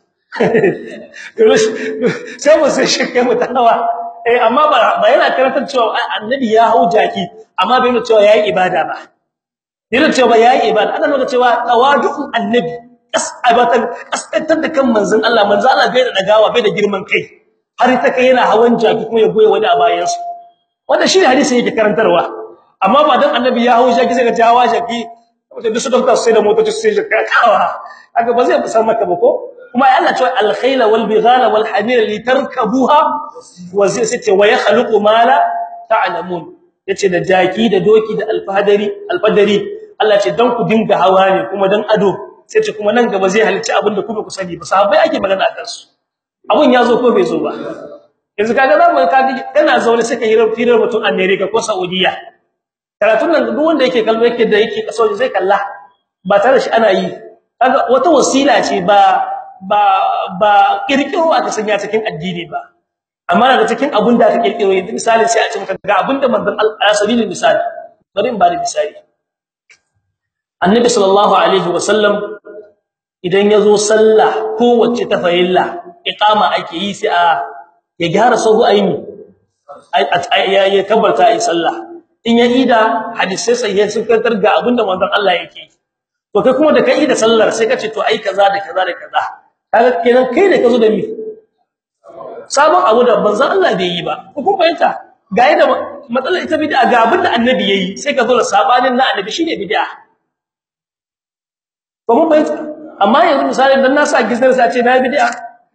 sai mu sai shi kai mutawa eh amma ba ba yana karantar cewa annabi ya hau jaki amma bai nuna cewa yayi ibada ba yana cewa yayi ibada ana nuna cewa tawadu'un annabi kasabatan kaskantar da kan manzon Allah manzon Allah bai da dagawa bai da girman kai har ta kai yana hawan jaki kuma ya goye wani a bayan su wannan shi hadisi yake karantarwa amma ba dan annabi ya hawo jaki sai ka hawa jaki wanda duk su dauka sai da motoci sai jaka kawa haka ba zai san maka ba ko kuma ya Allah cewa al-khayla wal bighala wal hamira litarkabuha wa zai ce wa yakhluqu ma la ta'lamun yace da jaki da doki da alfadari alfadari Allah ce dan ku dinga hawa ne kuma dan ado sai ce kuma nan gaba zai halicci abinda kuma ku sani ba sahabbai ake magana akan su abun ya zo ko bai zo ba yanzu kaga zamu kaga kana zaune sai ka hirar firar mutun America ko Saudiya karatun nan duk wanda yake kallo yake da yake kaso zai kalla ba tare da shi ana yi kaga wata wasila ce ba ba ba kirkiro aka sanya cikin addini ba amma daga cikin abun da aka kirkiro yanzu misali sai a ce maka ga abinda manzon Allah sabilin misali bari in bari misali annabi sallallahu alaihi wasallam idan yazo sallah kowace ta fayilla iqama ake yi sai a ya gyara sahu aini ya kabbarta ai sallah in ya ida hadisi sai ya sukantar ga abinda manzon Allah yake to kai kuma da kai da sallar sai kace to ai kaza da kaza da kaza kaga kenan kai ne kazo da mi sabon abu da manzon Allah bai yi ba ko kun fahimta ga yadda matsalar ita bid'a ga abinda annabi yayi sai ka zo da sabanin na annabi shine bid'a ko mun bayyana amma yanzu misali dan na sa gizar sa ce na bid'a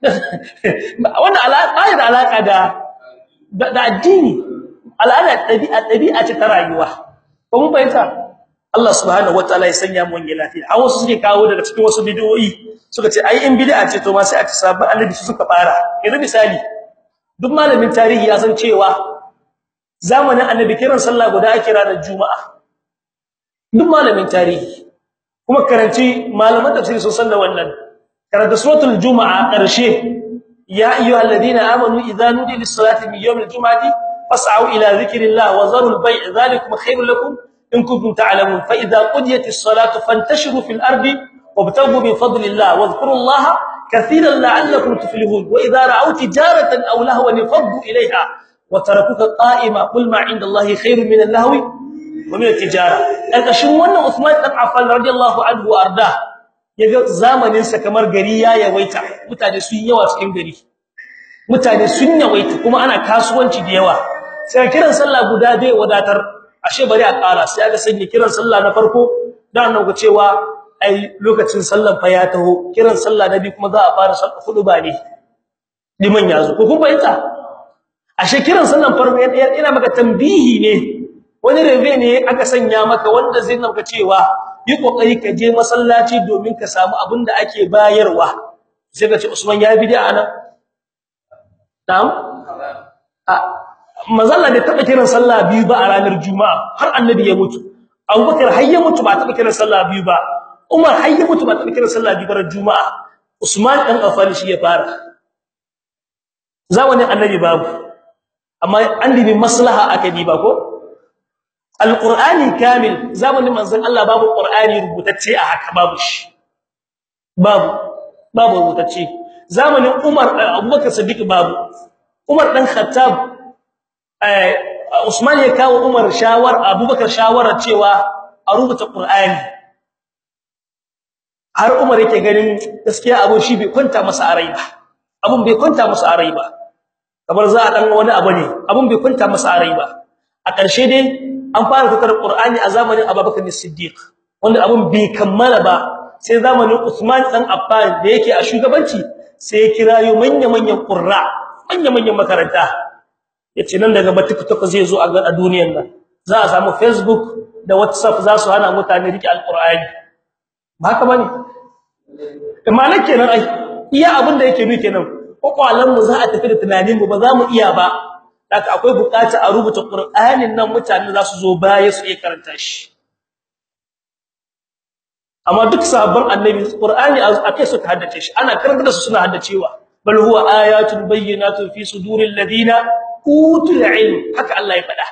wannan alaka da alaka da da addini al'ada dabi'a dabi'a ce ta rayuwa ko mun bayyana Allah subhanahu wataala ya sanya mu wani lafiya a wasu suke kawo daga cikin wasu bidiyoyi suka ce ai in bid'a ce to ma sai a ci sabon annabi su suka fara yanzu misali duk malamin tarihi ya san cewa zamanin annabi kiran sallah guda ake ranar juma'a duk malamin tarihi kuma karanci malaman tafsiri sun san da wannan karanta suratul juma'a karshe ya ayyuhalladhina amanu idza nudiya lis-salati min yawmil jum'ati fas'au ila dhikrillah wa zarul bay' dhalikum khairul lakum in kuntum ta'lamun fa idza qudiyatis salatu fantashiru fil ardi wabtaghu min fadlillah wadhkurullaha katiran la'allakum tuflihun wa idza ra'aw tijaratan aw lahwan faddu ilayha wa tarakuka qa'ima qul ma 'inda allahi khairun min al-lahwi wa min at-tijara alkashin wannan Uthman dan Affan radiyallahu anhu arda yaga zamanin sa kamar gari ya yawaita mutane sun yawa cikin gari mutane sun yawaita kuma ana kasuwanci da yawa sai kiran sallah guda bai wadatar ashe bari a ƙara sai aka sanya kiran sallah na farko dan nan ga cewa ai lokacin sallan fa ya taho kiran sallah na biyu kuma za a fara sallah hudu ba ne liman yazo ko kun bayyana ashe kiran sallan farko yana maka tambihi ne wani rebe ne aka sanya maka wanda zai naka cewa yi kokari ka je masallaci domin ka samu abin da ake bayarwa sai ka ce Usman ya bid'a nan na'am a mazalla da taba kiran sallah biyu ba a ranar juma'a har annabi ya mutu abubakar har ya mutu ba taba kiran sallah biyu ba umar har ya mutu ba taba kiran sallah biyu ba ran juma'a usman dan affan shi ya fara zamanin annabi babu amma an dibi maslaha aka diba ko alqur'ani kamil zamanin manzon Allah babu qur'ani rubutacce a haka babu shi babu babu rubutacce zamanin umar abubakar siddiq babu umar dan khattab Usman ya kawo Umar shawar Abubakar shawara cewa a rubuta Qur'ani har Umar yake ganin gaskiya abun shi bai kwanta masa a rai ba abun bai kwanta masa a rai ba kamar za a dan wani abu ne abun bai kwanta masa a rai ba a ƙarshe dai an fara fitar Qur'ani a zamanin Abubakar Siddiq wanda abun bai kammala ba sai zamanin Usman dan Affan da yake a shugabanci sai ya kirayo manya-manyan qurra manya-manyan makaranta yace nan daga ba TikTok zai zo a ga duniyar nan za a samu Facebook da WhatsApp za su hana mutane rike alqur'ani ba haka bane imana kenan ai iya abin da yake nuke nan kokwalan mu za a tafi da tunanin mu ba za mu iya ba haka akwai bukata a rubuta qur'anin nan mutane za su zo baya su iya karanta shi amma duk sahabban annabi qur'ani akai su haddace shi ana karanta su suna haddacewa bal huwa ayatun bayyinatun fi suduril ladina utul ilm haka Allah ya faɗa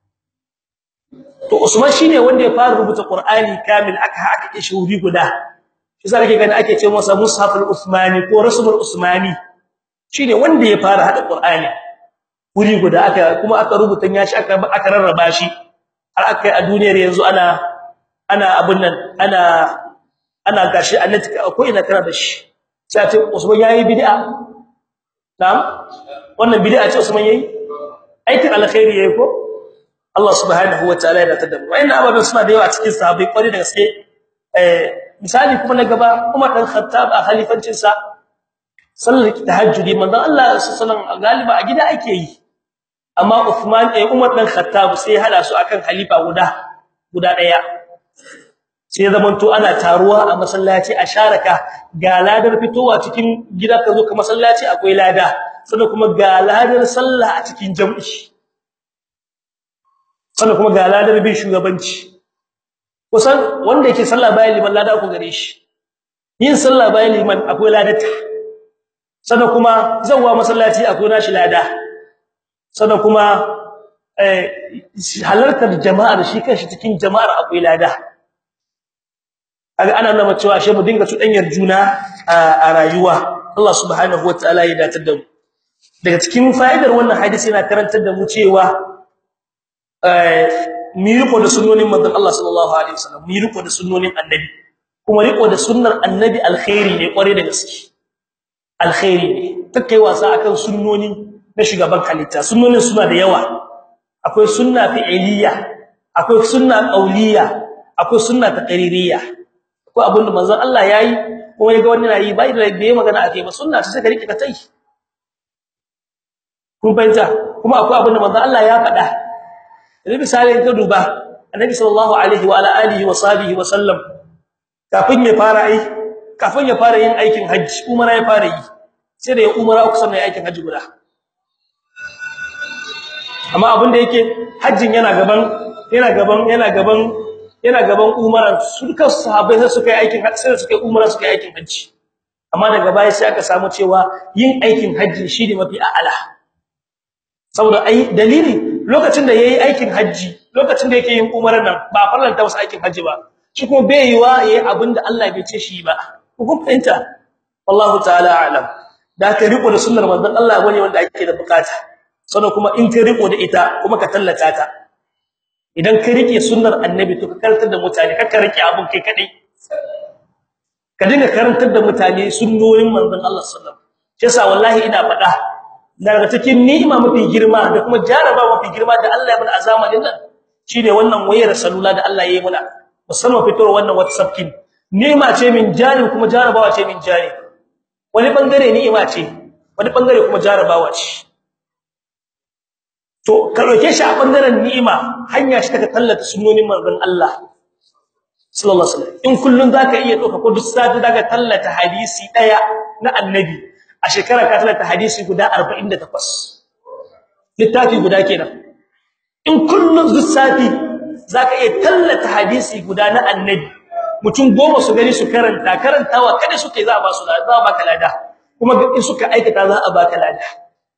to Usman shine wanda ya fara rubuta Qur'ani kamil aka haka ke shuri guda shi sai kake gani ake ce masa mushaful usmani ko rasulul usmani shine wanda ya fara hada Qur'ani wuri guda aka kuma aka rubuta yashi aka aka rarraba shi har aka a duniyar yanzu ana ana abun nan ana ana gashi annati ko ina kana da shi sai ce Usman yayi bid'a na'am wannan bid'a ce Usman yayi aikin alkhairi yayi ko Allah subhanahu wataala ya tada mu wayannan ababen suna da yawa cikin sahabbai kwari da gaske eh misali kuma na gaba Umar dan Khattab a khalifancin sa sallar tahajjudi manzon Allah sallallahu alaihi galiba a gida ake yi amma Uthman eh Umar dan Khattab sai hada su akan khalifa guda guda daya sai zamanto ana taruwa a masallaci a sharaka ga ladar fitowa cikin gida ka zo ka masallaci akwai lada sannan kuma ga ladar sallah a cikin jam'i sannan kuma ga ladar bin shugabanci kusan wanda yake sallah bayan liman lada ku gare shi yin sallah bayan liman akwai ladata sannan kuma zawwa masallaci akwai nashi lada sannan kuma eh halartar jama'ar shi kanshi cikin jama'ar akwai lada kaga ana nuna cewa ashe mu dinga tudanyar juna a rayuwa Allah subhanahu wataala ya datar da mu daga cikin fa'idar wannan hadisi yana karantar da mu cewa eh mi riko da sunnonin manzon Allah sallallahu alaihi wasallam mi riko da sunnonin annabi kuma riko da sunnar annabi alkhairi ne kware da gaske alkhairi ne take wasa akan sunnoni na shugaban halitta sunnonin suna da yawa akwai sunna fi'iliya akwai sunna qauliyya akwai sunna taqririyya ko abin da manzon Allah yayi ko ya ga wani na yi bai da bai magana akai ba sunna ce sai ka rike ka tai kun fahimta kuma akwai abin da manzon Allah ya faɗa idan misali ka duba annabi sallallahu alaihi wa ala alihi wa sahbihi wa sallam kafin ya fara ai kafin ya fara yin aikin haji umara ya fara yi sai da ya umara uku sannan ya aikin haji guda amma abin da yake hajjin yana gaban yana gaban yana gaban yana gaban umara su duka sahabbai sai suka yi aikin haji sai suka yi umara suka yi aikin haji amma daga baya sai aka samu cewa yin aikin haji shine mafi a'ala saboda ai dalili lokacin da yayi aikin haji lokacin da yake yin umarar nan ba farlanta wasu aikin haji ba shi kuma bai yiwa yayi abinda Allah bai ce shi ba kun fahimta wallahu ta'ala a'lam da ka riko da sunnar manzon Allah bane wanda ake da bukata sannan kuma in ka riko da ita kuma ka tallata ta idan ka rike sunnar annabi to ka karantar da mutane ka rike abun kai kadai ka dinga karantar da mutane sunnonin manzon Allah sallallahu alaihi wasallam shi yasa wallahi ina faɗa daga cikin ni'ima mafi girma da kuma jaraba mafi girma da Allah ya bada azamanin nan shine wannan wayar salula da Allah ya yi muna musamman fitowar wannan WhatsApp kin ni'ima ce min jari kuma jarabawa ce min jari wani bangare ni'ima ce wani bangare kuma jarabawa ce to ka roke shi a bangaren ni'ima hanya shi ta tallata sunnonin manzon Allah sallallahu alaihi wasallam in kullun zaka iya doka ko duk sati zaka tallata hadisi daya na annabi a shekara ka tallata hadisi guda 48 littafi guda kenan in kullun duk sati zaka iya tallata hadisi guda na annabi mutum goma su gani su karanta karantawa kada suke za a ba su za a baka lada kuma in suka aikata za a baka lada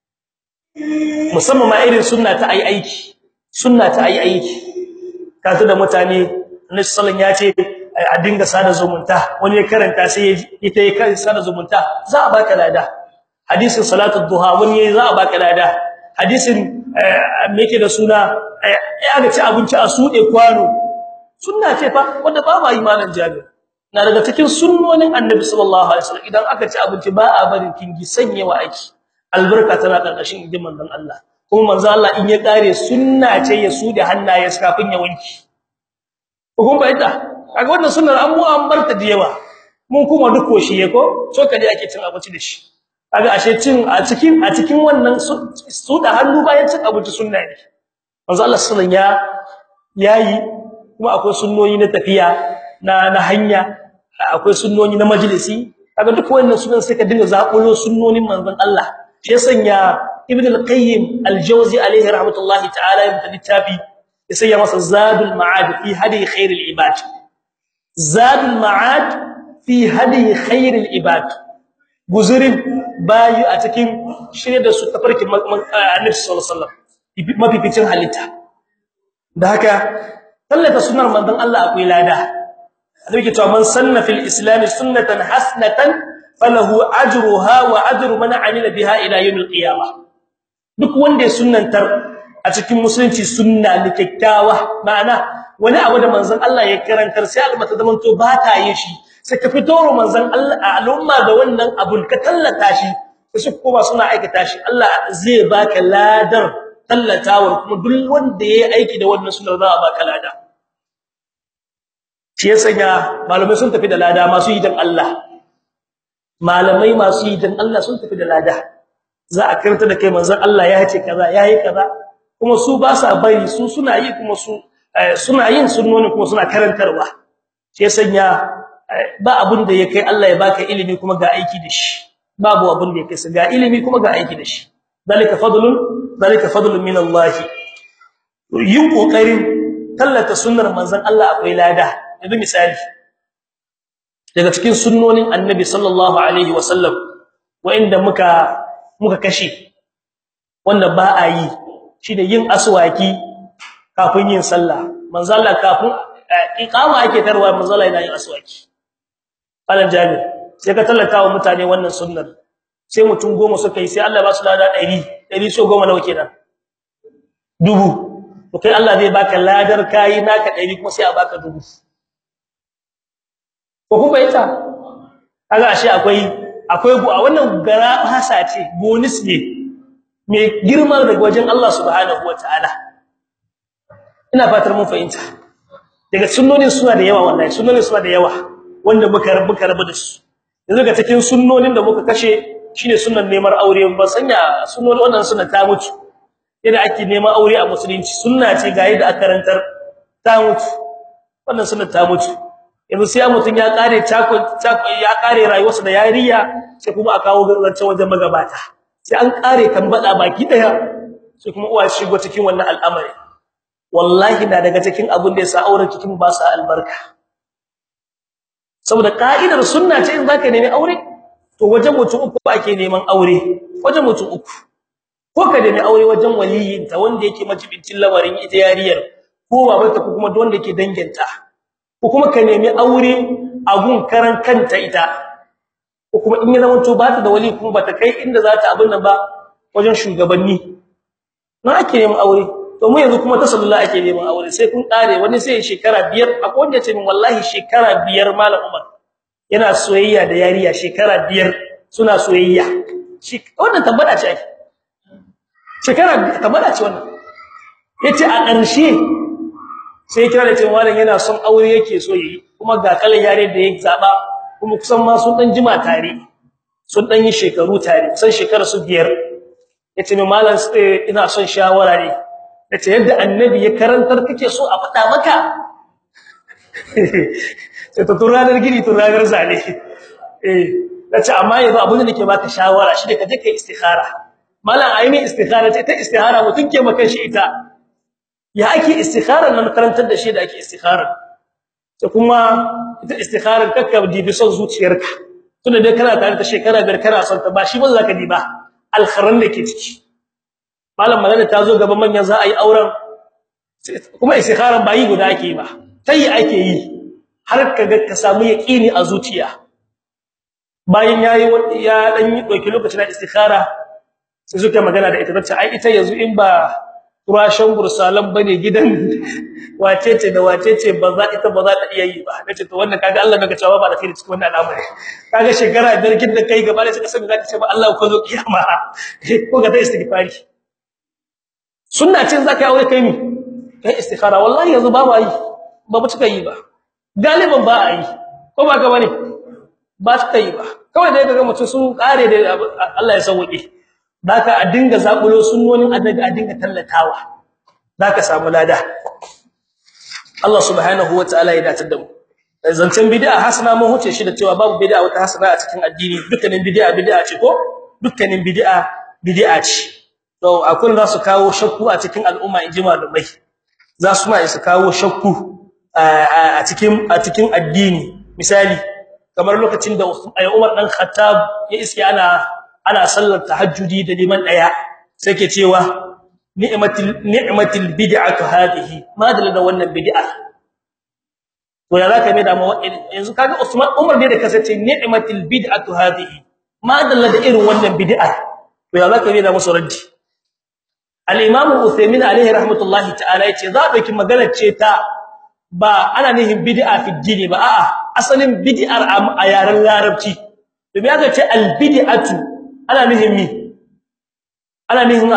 musamman ma irin sunna ta ayi aiki sunna ta ayi aiki kaza da mutane Annabi sallallahu ya ce a dinga sada zumunta wani ya karanta sai ita ya kai sada zumunta za a baka lada hadisin salatu duha wani ya za a baka lada hadisin me yake da suna ya ga ci abinci a sude kwano sunna ce fa wanda ba ma imanin jabir na daga cikin sunnonin Annabi sallallahu alaihi wasallam idan aka ci abinci ba a barin kingi sanyewa aiki albarka tana karkashin idin manzon Allah kuma manzon Allah in ya kare sunna ce ya sude hannaye kafin ya wanki kun bayyana kaga wannan sunnar an mu an barta da yawa mun kuma duk koshiye ko so kaje ake cin abinci da shi kaga ashe cin a cikin a cikin wannan su da hannu bayan cin abinci sunna ne manzon Allah sallallahu ya yayi kuma akwai sunnoni na tafiya na na hanya akwai sunnoni na majalisi kaga duk wannan sunan sai ka dinga zakulo sunnonin manzon Allah shi sanya ibn al-qayyim al-jawzi alayhi rahmatullahi ta'ala ya littafi ya sanya masa zadul ma'ad fi hadi khair al-ibad zadul ma'ad fi hadi khair al-ibad guzurin bayu a cikin shirye da su tafarkin annabi sallallahu alaihi wasallam mafificin halitta da haka tallata sunnar manzon Allah akwai lada annabi ke cewa man sanna fil islam sunnatan hasanatan falahu ajruha wa ajru man amila biha ila yawmil qiyamah duk wanda ya sunnantar a cikin musulunci sunna ne kyakkyawa ma'ana wani abu da manzon Allah ya karantar sai almata zaman to ba ta yin shi sai ka fito ro manzon Allah a al'umma da wannan abun ka tallata shi sai kuma suna aikata shi Allah zai baka ladar tallatawar kuma duk wanda yayi aiki da wannan sunnar za a baka lada shi ya sanya malamai sun tafi da lada masu yi dan Allah malamai masu yi dan Allah sun tafi da lada za a karanta da kai manzon Allah ya ce kaza yayi kaza kuma su ba sa bari su suna yi kuma su suna yin sunnoni kuma suna karantarwa shi ya sanya ba abun da ya kai Allah ya baka ilimi kuma ga aiki da shi babu abun da ya kai ga ilimi kuma ga aiki da shi zalika fadlun zalika fadlun min Allah yin kokarin tallata sunnar manzon Allah akwai lada yanzu misali daga cikin sunnonin annabi sallallahu alaihi wasallam wanda muka muka kashe wanda ba a yi shine yin aswaki kafin yin sallah manzo Allah kafin iqama ake tarwa manzo Allah yana yin aswaki alan jami sai ka tallata wa mutane wannan sunnar sai mutum goma suka yi sai Allah ba su lada 100 100 so goma nawa kenan dubu to kai Allah zai baka ladar kai naka 100 kuma sai a baka dubu ko kuma ita kaga ashe akwai akwai a wannan gara hasa ce bonus ne mai girma daga wajen Allah subhanahu wataala ina fatar mun fahimta daga sunnonin suna da yawa wallahi sunnonin suna da yawa wanda muka rabu ka rabu da su yanzu ga cikin sunnonin da muka kashe shine sunnan neman aure ba sanya sunnonin wannan sunna ta mutu yadda ake neman aure a musulunci sunna ce ga yadda aka karantar ta mutu wannan sunna ta mutu yanzu sai mutun ya kare chako ya kare rayuwarsa da yariya sai kuma a kawo zance wajen magabata sai an kare kan bada baki daya sai kuma uwa shigo cikin wannan al'amari wallahi na daga cikin abin da yasa auren cikin ba sa albarka saboda ka'idar sunna ce in zaka nemi aure to wajen mutum uku ake neman aure wajen mutum uku ko ka nemi aure wajen waliyin ta wanda yake majibincin lamarin ita yariyar ko babanta ko kuma wanda yake danginta ko kuma ka nemi aure a gun karan kanta ita ko kuma in ya zama to ba ta da wali kuma bata kai inda za ta abin nan ba wajen shugabanni na ake neman aure to mu yanzu kuma ta sallallahu ake neman aure sai kun kare wani sai shekara biyar akwai wanda ya ce min wallahi shekara biyar malam Umar yana soyayya da yariya shekara biyar suna soyayya shi wannan tabbata ce ai shekara tabbata ce wannan yace a ƙarshe sai kira da cewa malam yana son aure yake so yi kuma ga kalan yare da yake zaba kuma kusan ma sun dan jima tare sun dan yi shekaru tare kusan shekara su biyar yace mai malam ina son shawara ne yace yadda annabi ya karantar kake so a faɗa maka sai to turanar gidi turanar zale eh nace amma yanzu abin da nake baka shawara shi da kaje kai istikhara malam ayi istikhara ta istikhara mutun ke maka shi ita ya ake istikhara nan karantar da shi da ake istikhara sai kuma ita istikharar kakka dibi son zuciyarka tunda dai kana tare da shekara biyar kana son ta ba shi ba zaka diba alkharan da ke ciki malam magana ta zo gaban manyan za a yi auren kuma istikharar ba yi guda ake ba tayi ake yi har kaga ka samu yaqini a zuciya bayan yayi ya dan yi doki lokacin istikhara sai suka magana da ita tace ai ita yanzu in ba kurashin bursalan bane gidan wacece da wacece ba za ita ba za ta iya yi ba nace to wannan kaga Allah daga cewa ba da kai cikin wannan al'amari kaga shekara biyar kin da kai gaba da sai kasan zaka ce ba Allah ko zo kiyama ko ga ta istighfari sunna ce zaka yi aure kai mi kai istikhara wallahi yanzu ba ba yi ba mu cika yi ba galiban ba a yi ko ba ka bane ba cika yi ba kawai dai kaga mutum sun kare da Allah ya sauke baka a dinga zabulo sunnonin annabi a dinga tallatawa zaka samu lada Allah subhanahu wataala ya dace da mu zancen bid'a hasana mun huce shi da cewa babu bid'a wata hasana a cikin addini dukkanin bid'a bid'a ce ko dukkanin bid'a bid'a ce to akwai za su kawo shakku a cikin al'umma in ji malumai za su ma su kawo shakku a cikin a cikin addini misali kamar lokacin da Umar dan Khattab ya iske ana ana sallar tahajjudi da liman daya sai ke cewa ni'matil ni'matil bid'atu hadhihi madalla da wannan bid'a to ya zaka mai da mu yanzu kaga Usman Umar ne da kasace ni'matil bid'atu hadhihi madalla da irin wannan bid'a to ya zaka mai da musu raddi al-imam Uthaymeen alayhi rahmatullahi ta'ala yace za dauki maganar ce ta ba ana nihin bid'a fi dini ba a'a asalin bid'ar a yaren larabci to me aka ce al-bid'atu ana nihin mi ana nihin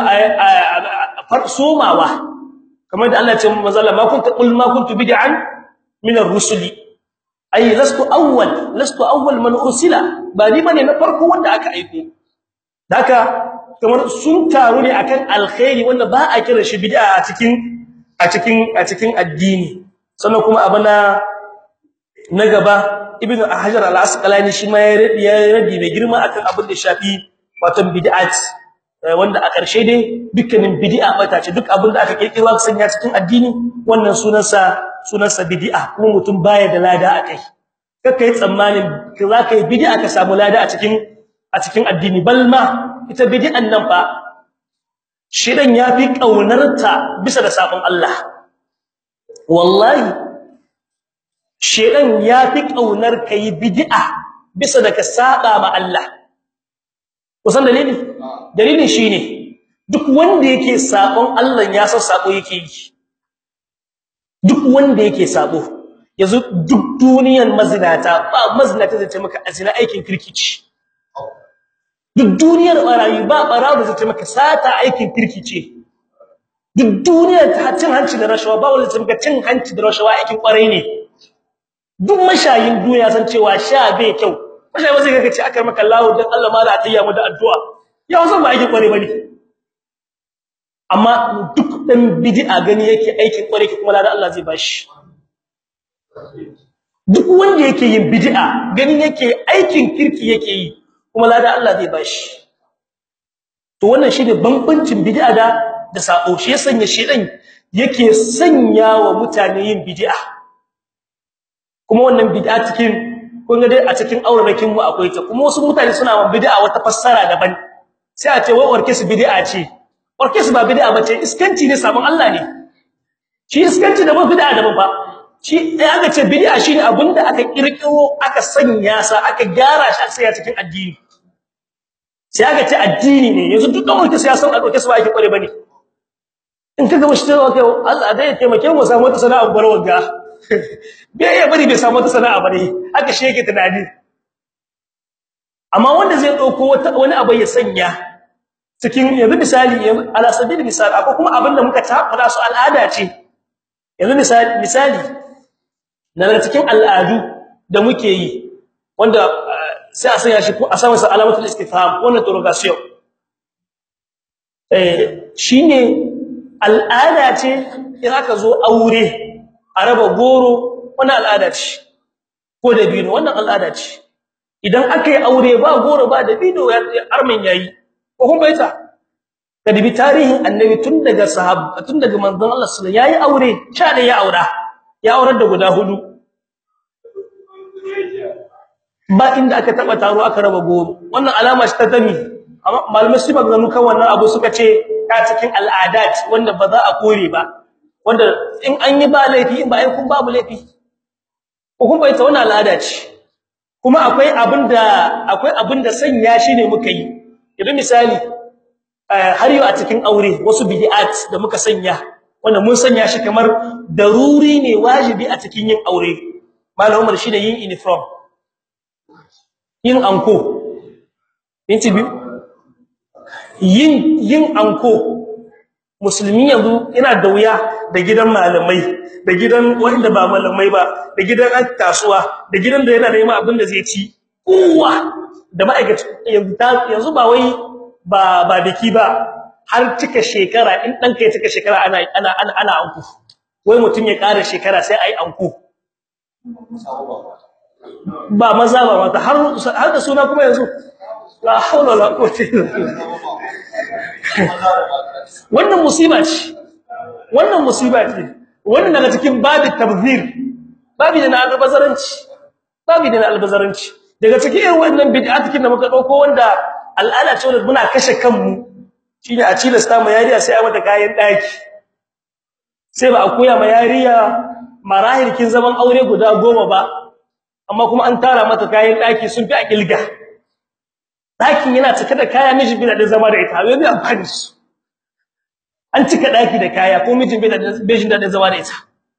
farsumawa kamar da Allah ya ce manzala ma kunta qul ma kuntu bid'an min ar-rusuli ay lastu awwal lastu awwal man ursila ba ni bane na farko wanda aka aiko haka kamar sun taru ne akan alkhairi wanda ba a kira shi bid'a a cikin a cikin a cikin addini sannan kuma abana na gaba ibnu hajar al-asqalani shi ma ya rabi mai girma akan abin da shafi wato bid'at wanda a ƙarshe dai dukkanin bid'a bata ce duk abin da aka kirkira ka sanya cikin addini wannan sunansa sunansa bid'a kuma mutum baya da lada akai kaka yi tsammanin za ka yi bid'a ka samu lada a cikin a cikin addini balma ita bid'an nan fa shedan yafi kaunarta bisa da sabon Allah wallahi shedan yafi kaunar kai bid'a bisa da ka saba ma Allah kusan dalili dalilin shine duk wanda yake sabon Allah ya san sabo yake yi duk wanda yake sabo yanzu duk duniyar mazinata ba mazinata zai ce maka azina aikin kirkici duk duniyar barayi ba barawo zai ce maka sata aikin kirkice duk duniyar ta cin hanci da rashawa ba wanda zai ce maka cin hanci da rashawa aikin kwarai ne duk mashayin duniya san cewa sha bai kyau mashayi ba sai kaga ce akar maka Allah dan Allah mala atayya mu da addu'a ya wasan ba aikin kware bane amma duk dan bid'a gani yake aikin kware kuma ladan Allah zai bashi duk wanda yake yin bid'a gani yake aikin kirki yake yi kuma ladan Allah zai bashi to wannan shine bambancin bid'a da da sabo shi ya sanya shedan yake sanya wa mutane yin bid'a kuma wannan bid'a cikin kun ga dai a cikin aurarakin mu akwai ta kuma wasu mutane suna wa bid'a wata fassara daban sai a ce wai warke su bid'a ce warke su ba bid'a bace iskanci ne sabon Allah ne shi iskanci da ba bid'a da ba shi dai aka ce bid'a shine abinda aka kirkiro aka sanya sa aka gyara shi aka sanya cikin addini sai aka ce addini ne yanzu duk wanda sai ya san a doke su ba ake kware bane in kaga mushi cewa kai Allah dai ya taimake mu samu wata sana'a barwar ga bai ya bari bai samu wata sana'a bane haka shi yake tunani amma wanda zai dauko wata wani abu ya sanya cikin yanzu misali ala sabil misali akwai kuma abin da muka tabbata su al'ada ce yanzu misali misali na cikin al'adu da muke yi wanda sai a sanya shi ko a sa masa alamatul istifham wannan interrogation eh shine al'ada ce in aka zo aure a raba goro wannan al'ada ce ko da bino wannan al'ada ce idan aka yi aure ba goro ba da bino armin yayi ko kun baita ka dibi tarihin annabi tun daga sahaba tun daga manzon Allah sallallahu alaihi wasallam yayi aure sha da ya aura ya aurar da guda hudu ba inda aka taba taro aka raba goro wannan alama ce ta tami amma malamai su magana kan wannan abu suka ce ta cikin al'adat wanda ba za a kore ba wanda in an yi ba laifi in ba ai kun babu laifi ko kun bai ta wannan al'ada ce kuma akwai abinda akwai abinda sanya shi ne muka yi idan misali har yau a cikin aure wasu bid'at da muka sanya wanda mun sanya shi kamar daruri ne wajibi a cikin yin aure malam Umar shine yin uniform yin anko inci biyu yin yin anko musulmi yanzu yana da wuya da gidan malamai da gidan wanda ba malamai ba da gidan an kasuwa da gidan da yana da yima abin da zai ci kowa da ma'aikaci yanzu yanzu ba wai ba ba biki ba har cika shekara in dan kai cika shekara ana ana ana, ana anko wai mutun ya ƙara shekara sai ai anko ba maza ba mata har har da suna kuma yanzu la hawla wala quwwata illa billah wannan musiba ce wannan musiba ce wannan daga cikin babin tabzir babi da na albazaranci babi da na albazaranci daga cikin irin wannan bid'atikin da muka dauko wanda al'ada ce wanda muna kashe kanmu shine a cilasta ma yariya sai a mata kayan daki sai ba a koya ma yariya marahilkin zaman aure guda goma ba amma kuma an tara mata kayan daki sun fi a kilga dakin yana cike da kaya miji bi da zama da ita wai amfani su an cika daki da kaya ko mijin bai da bejin da zama da ita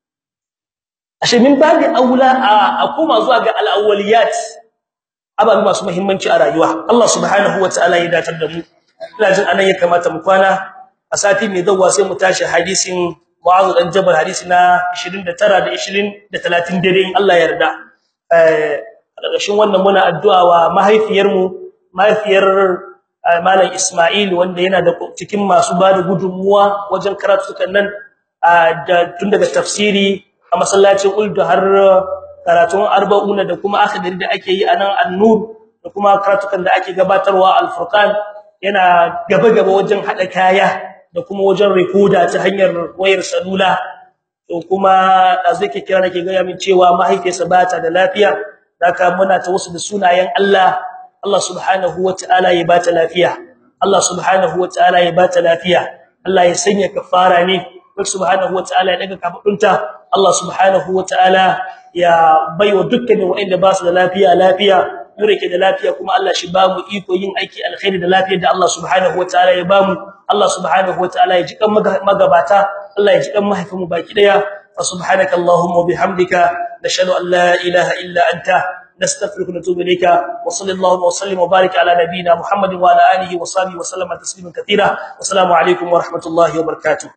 ashe min babu aula a koma zuwa ga al-awwaliyat ababi masu muhimmanci a rayuwa Allah subhanahu wataala ya datar da mu ina jin anan ya kamata mu kwana a sati mai zawwa sai mu tashi hadisin Mu'adh dan Jabal hadisi na 29 da 20 da 30 dare in Allah ya yarda eh a ƙarshen wannan muna addu'a wa mahaifiyar mu mahaifiyar Malam Ismail wanda yana da cikin masu bada gudunmuwa wajen karatukan nan da tun daga tafsiri a masallacin Uldu har karatun arba'una da kuma akhdari da ake yi anan An-Nur da kuma karatukan da ake gabatarwa Al-Furqan yana gaba-gaba wajen hada kaya da kuma wajen recorder ta hanyar wayar salula to kuma azu yake kira nake ga min cewa mahaifiyarsa ba ta da lafiya haka muna ta wasu da sunayen Allah Allah subhanahu wataala ya bata lafiya Allah subhanahu wataala ya bata lafiya Allah ya sanya kafara ne Allah subhanahu wataala ya daga kafadunta Allah subhanahu wataala ya baiwa dukkanin wanda ba su da lafiya lafiya mure ke da lafiya kuma Allah shi ba mu iko yin aiki alkhairi da lafiyar da Allah subhanahu wataala ya ba mu Allah subhanahu wataala ya ji kan magabata Allah ya ji kan mahaifinmu baki daya fa subhanakallahumma bihamdika nashhadu an la ilaha illa anta نستغفرك ونتوب اليك وصلى الله وسلم وبارك على نبينا محمد وعلى اله وصحبه وسلم تسليما كثيرا والسلام عليكم ورحمه الله وبركاته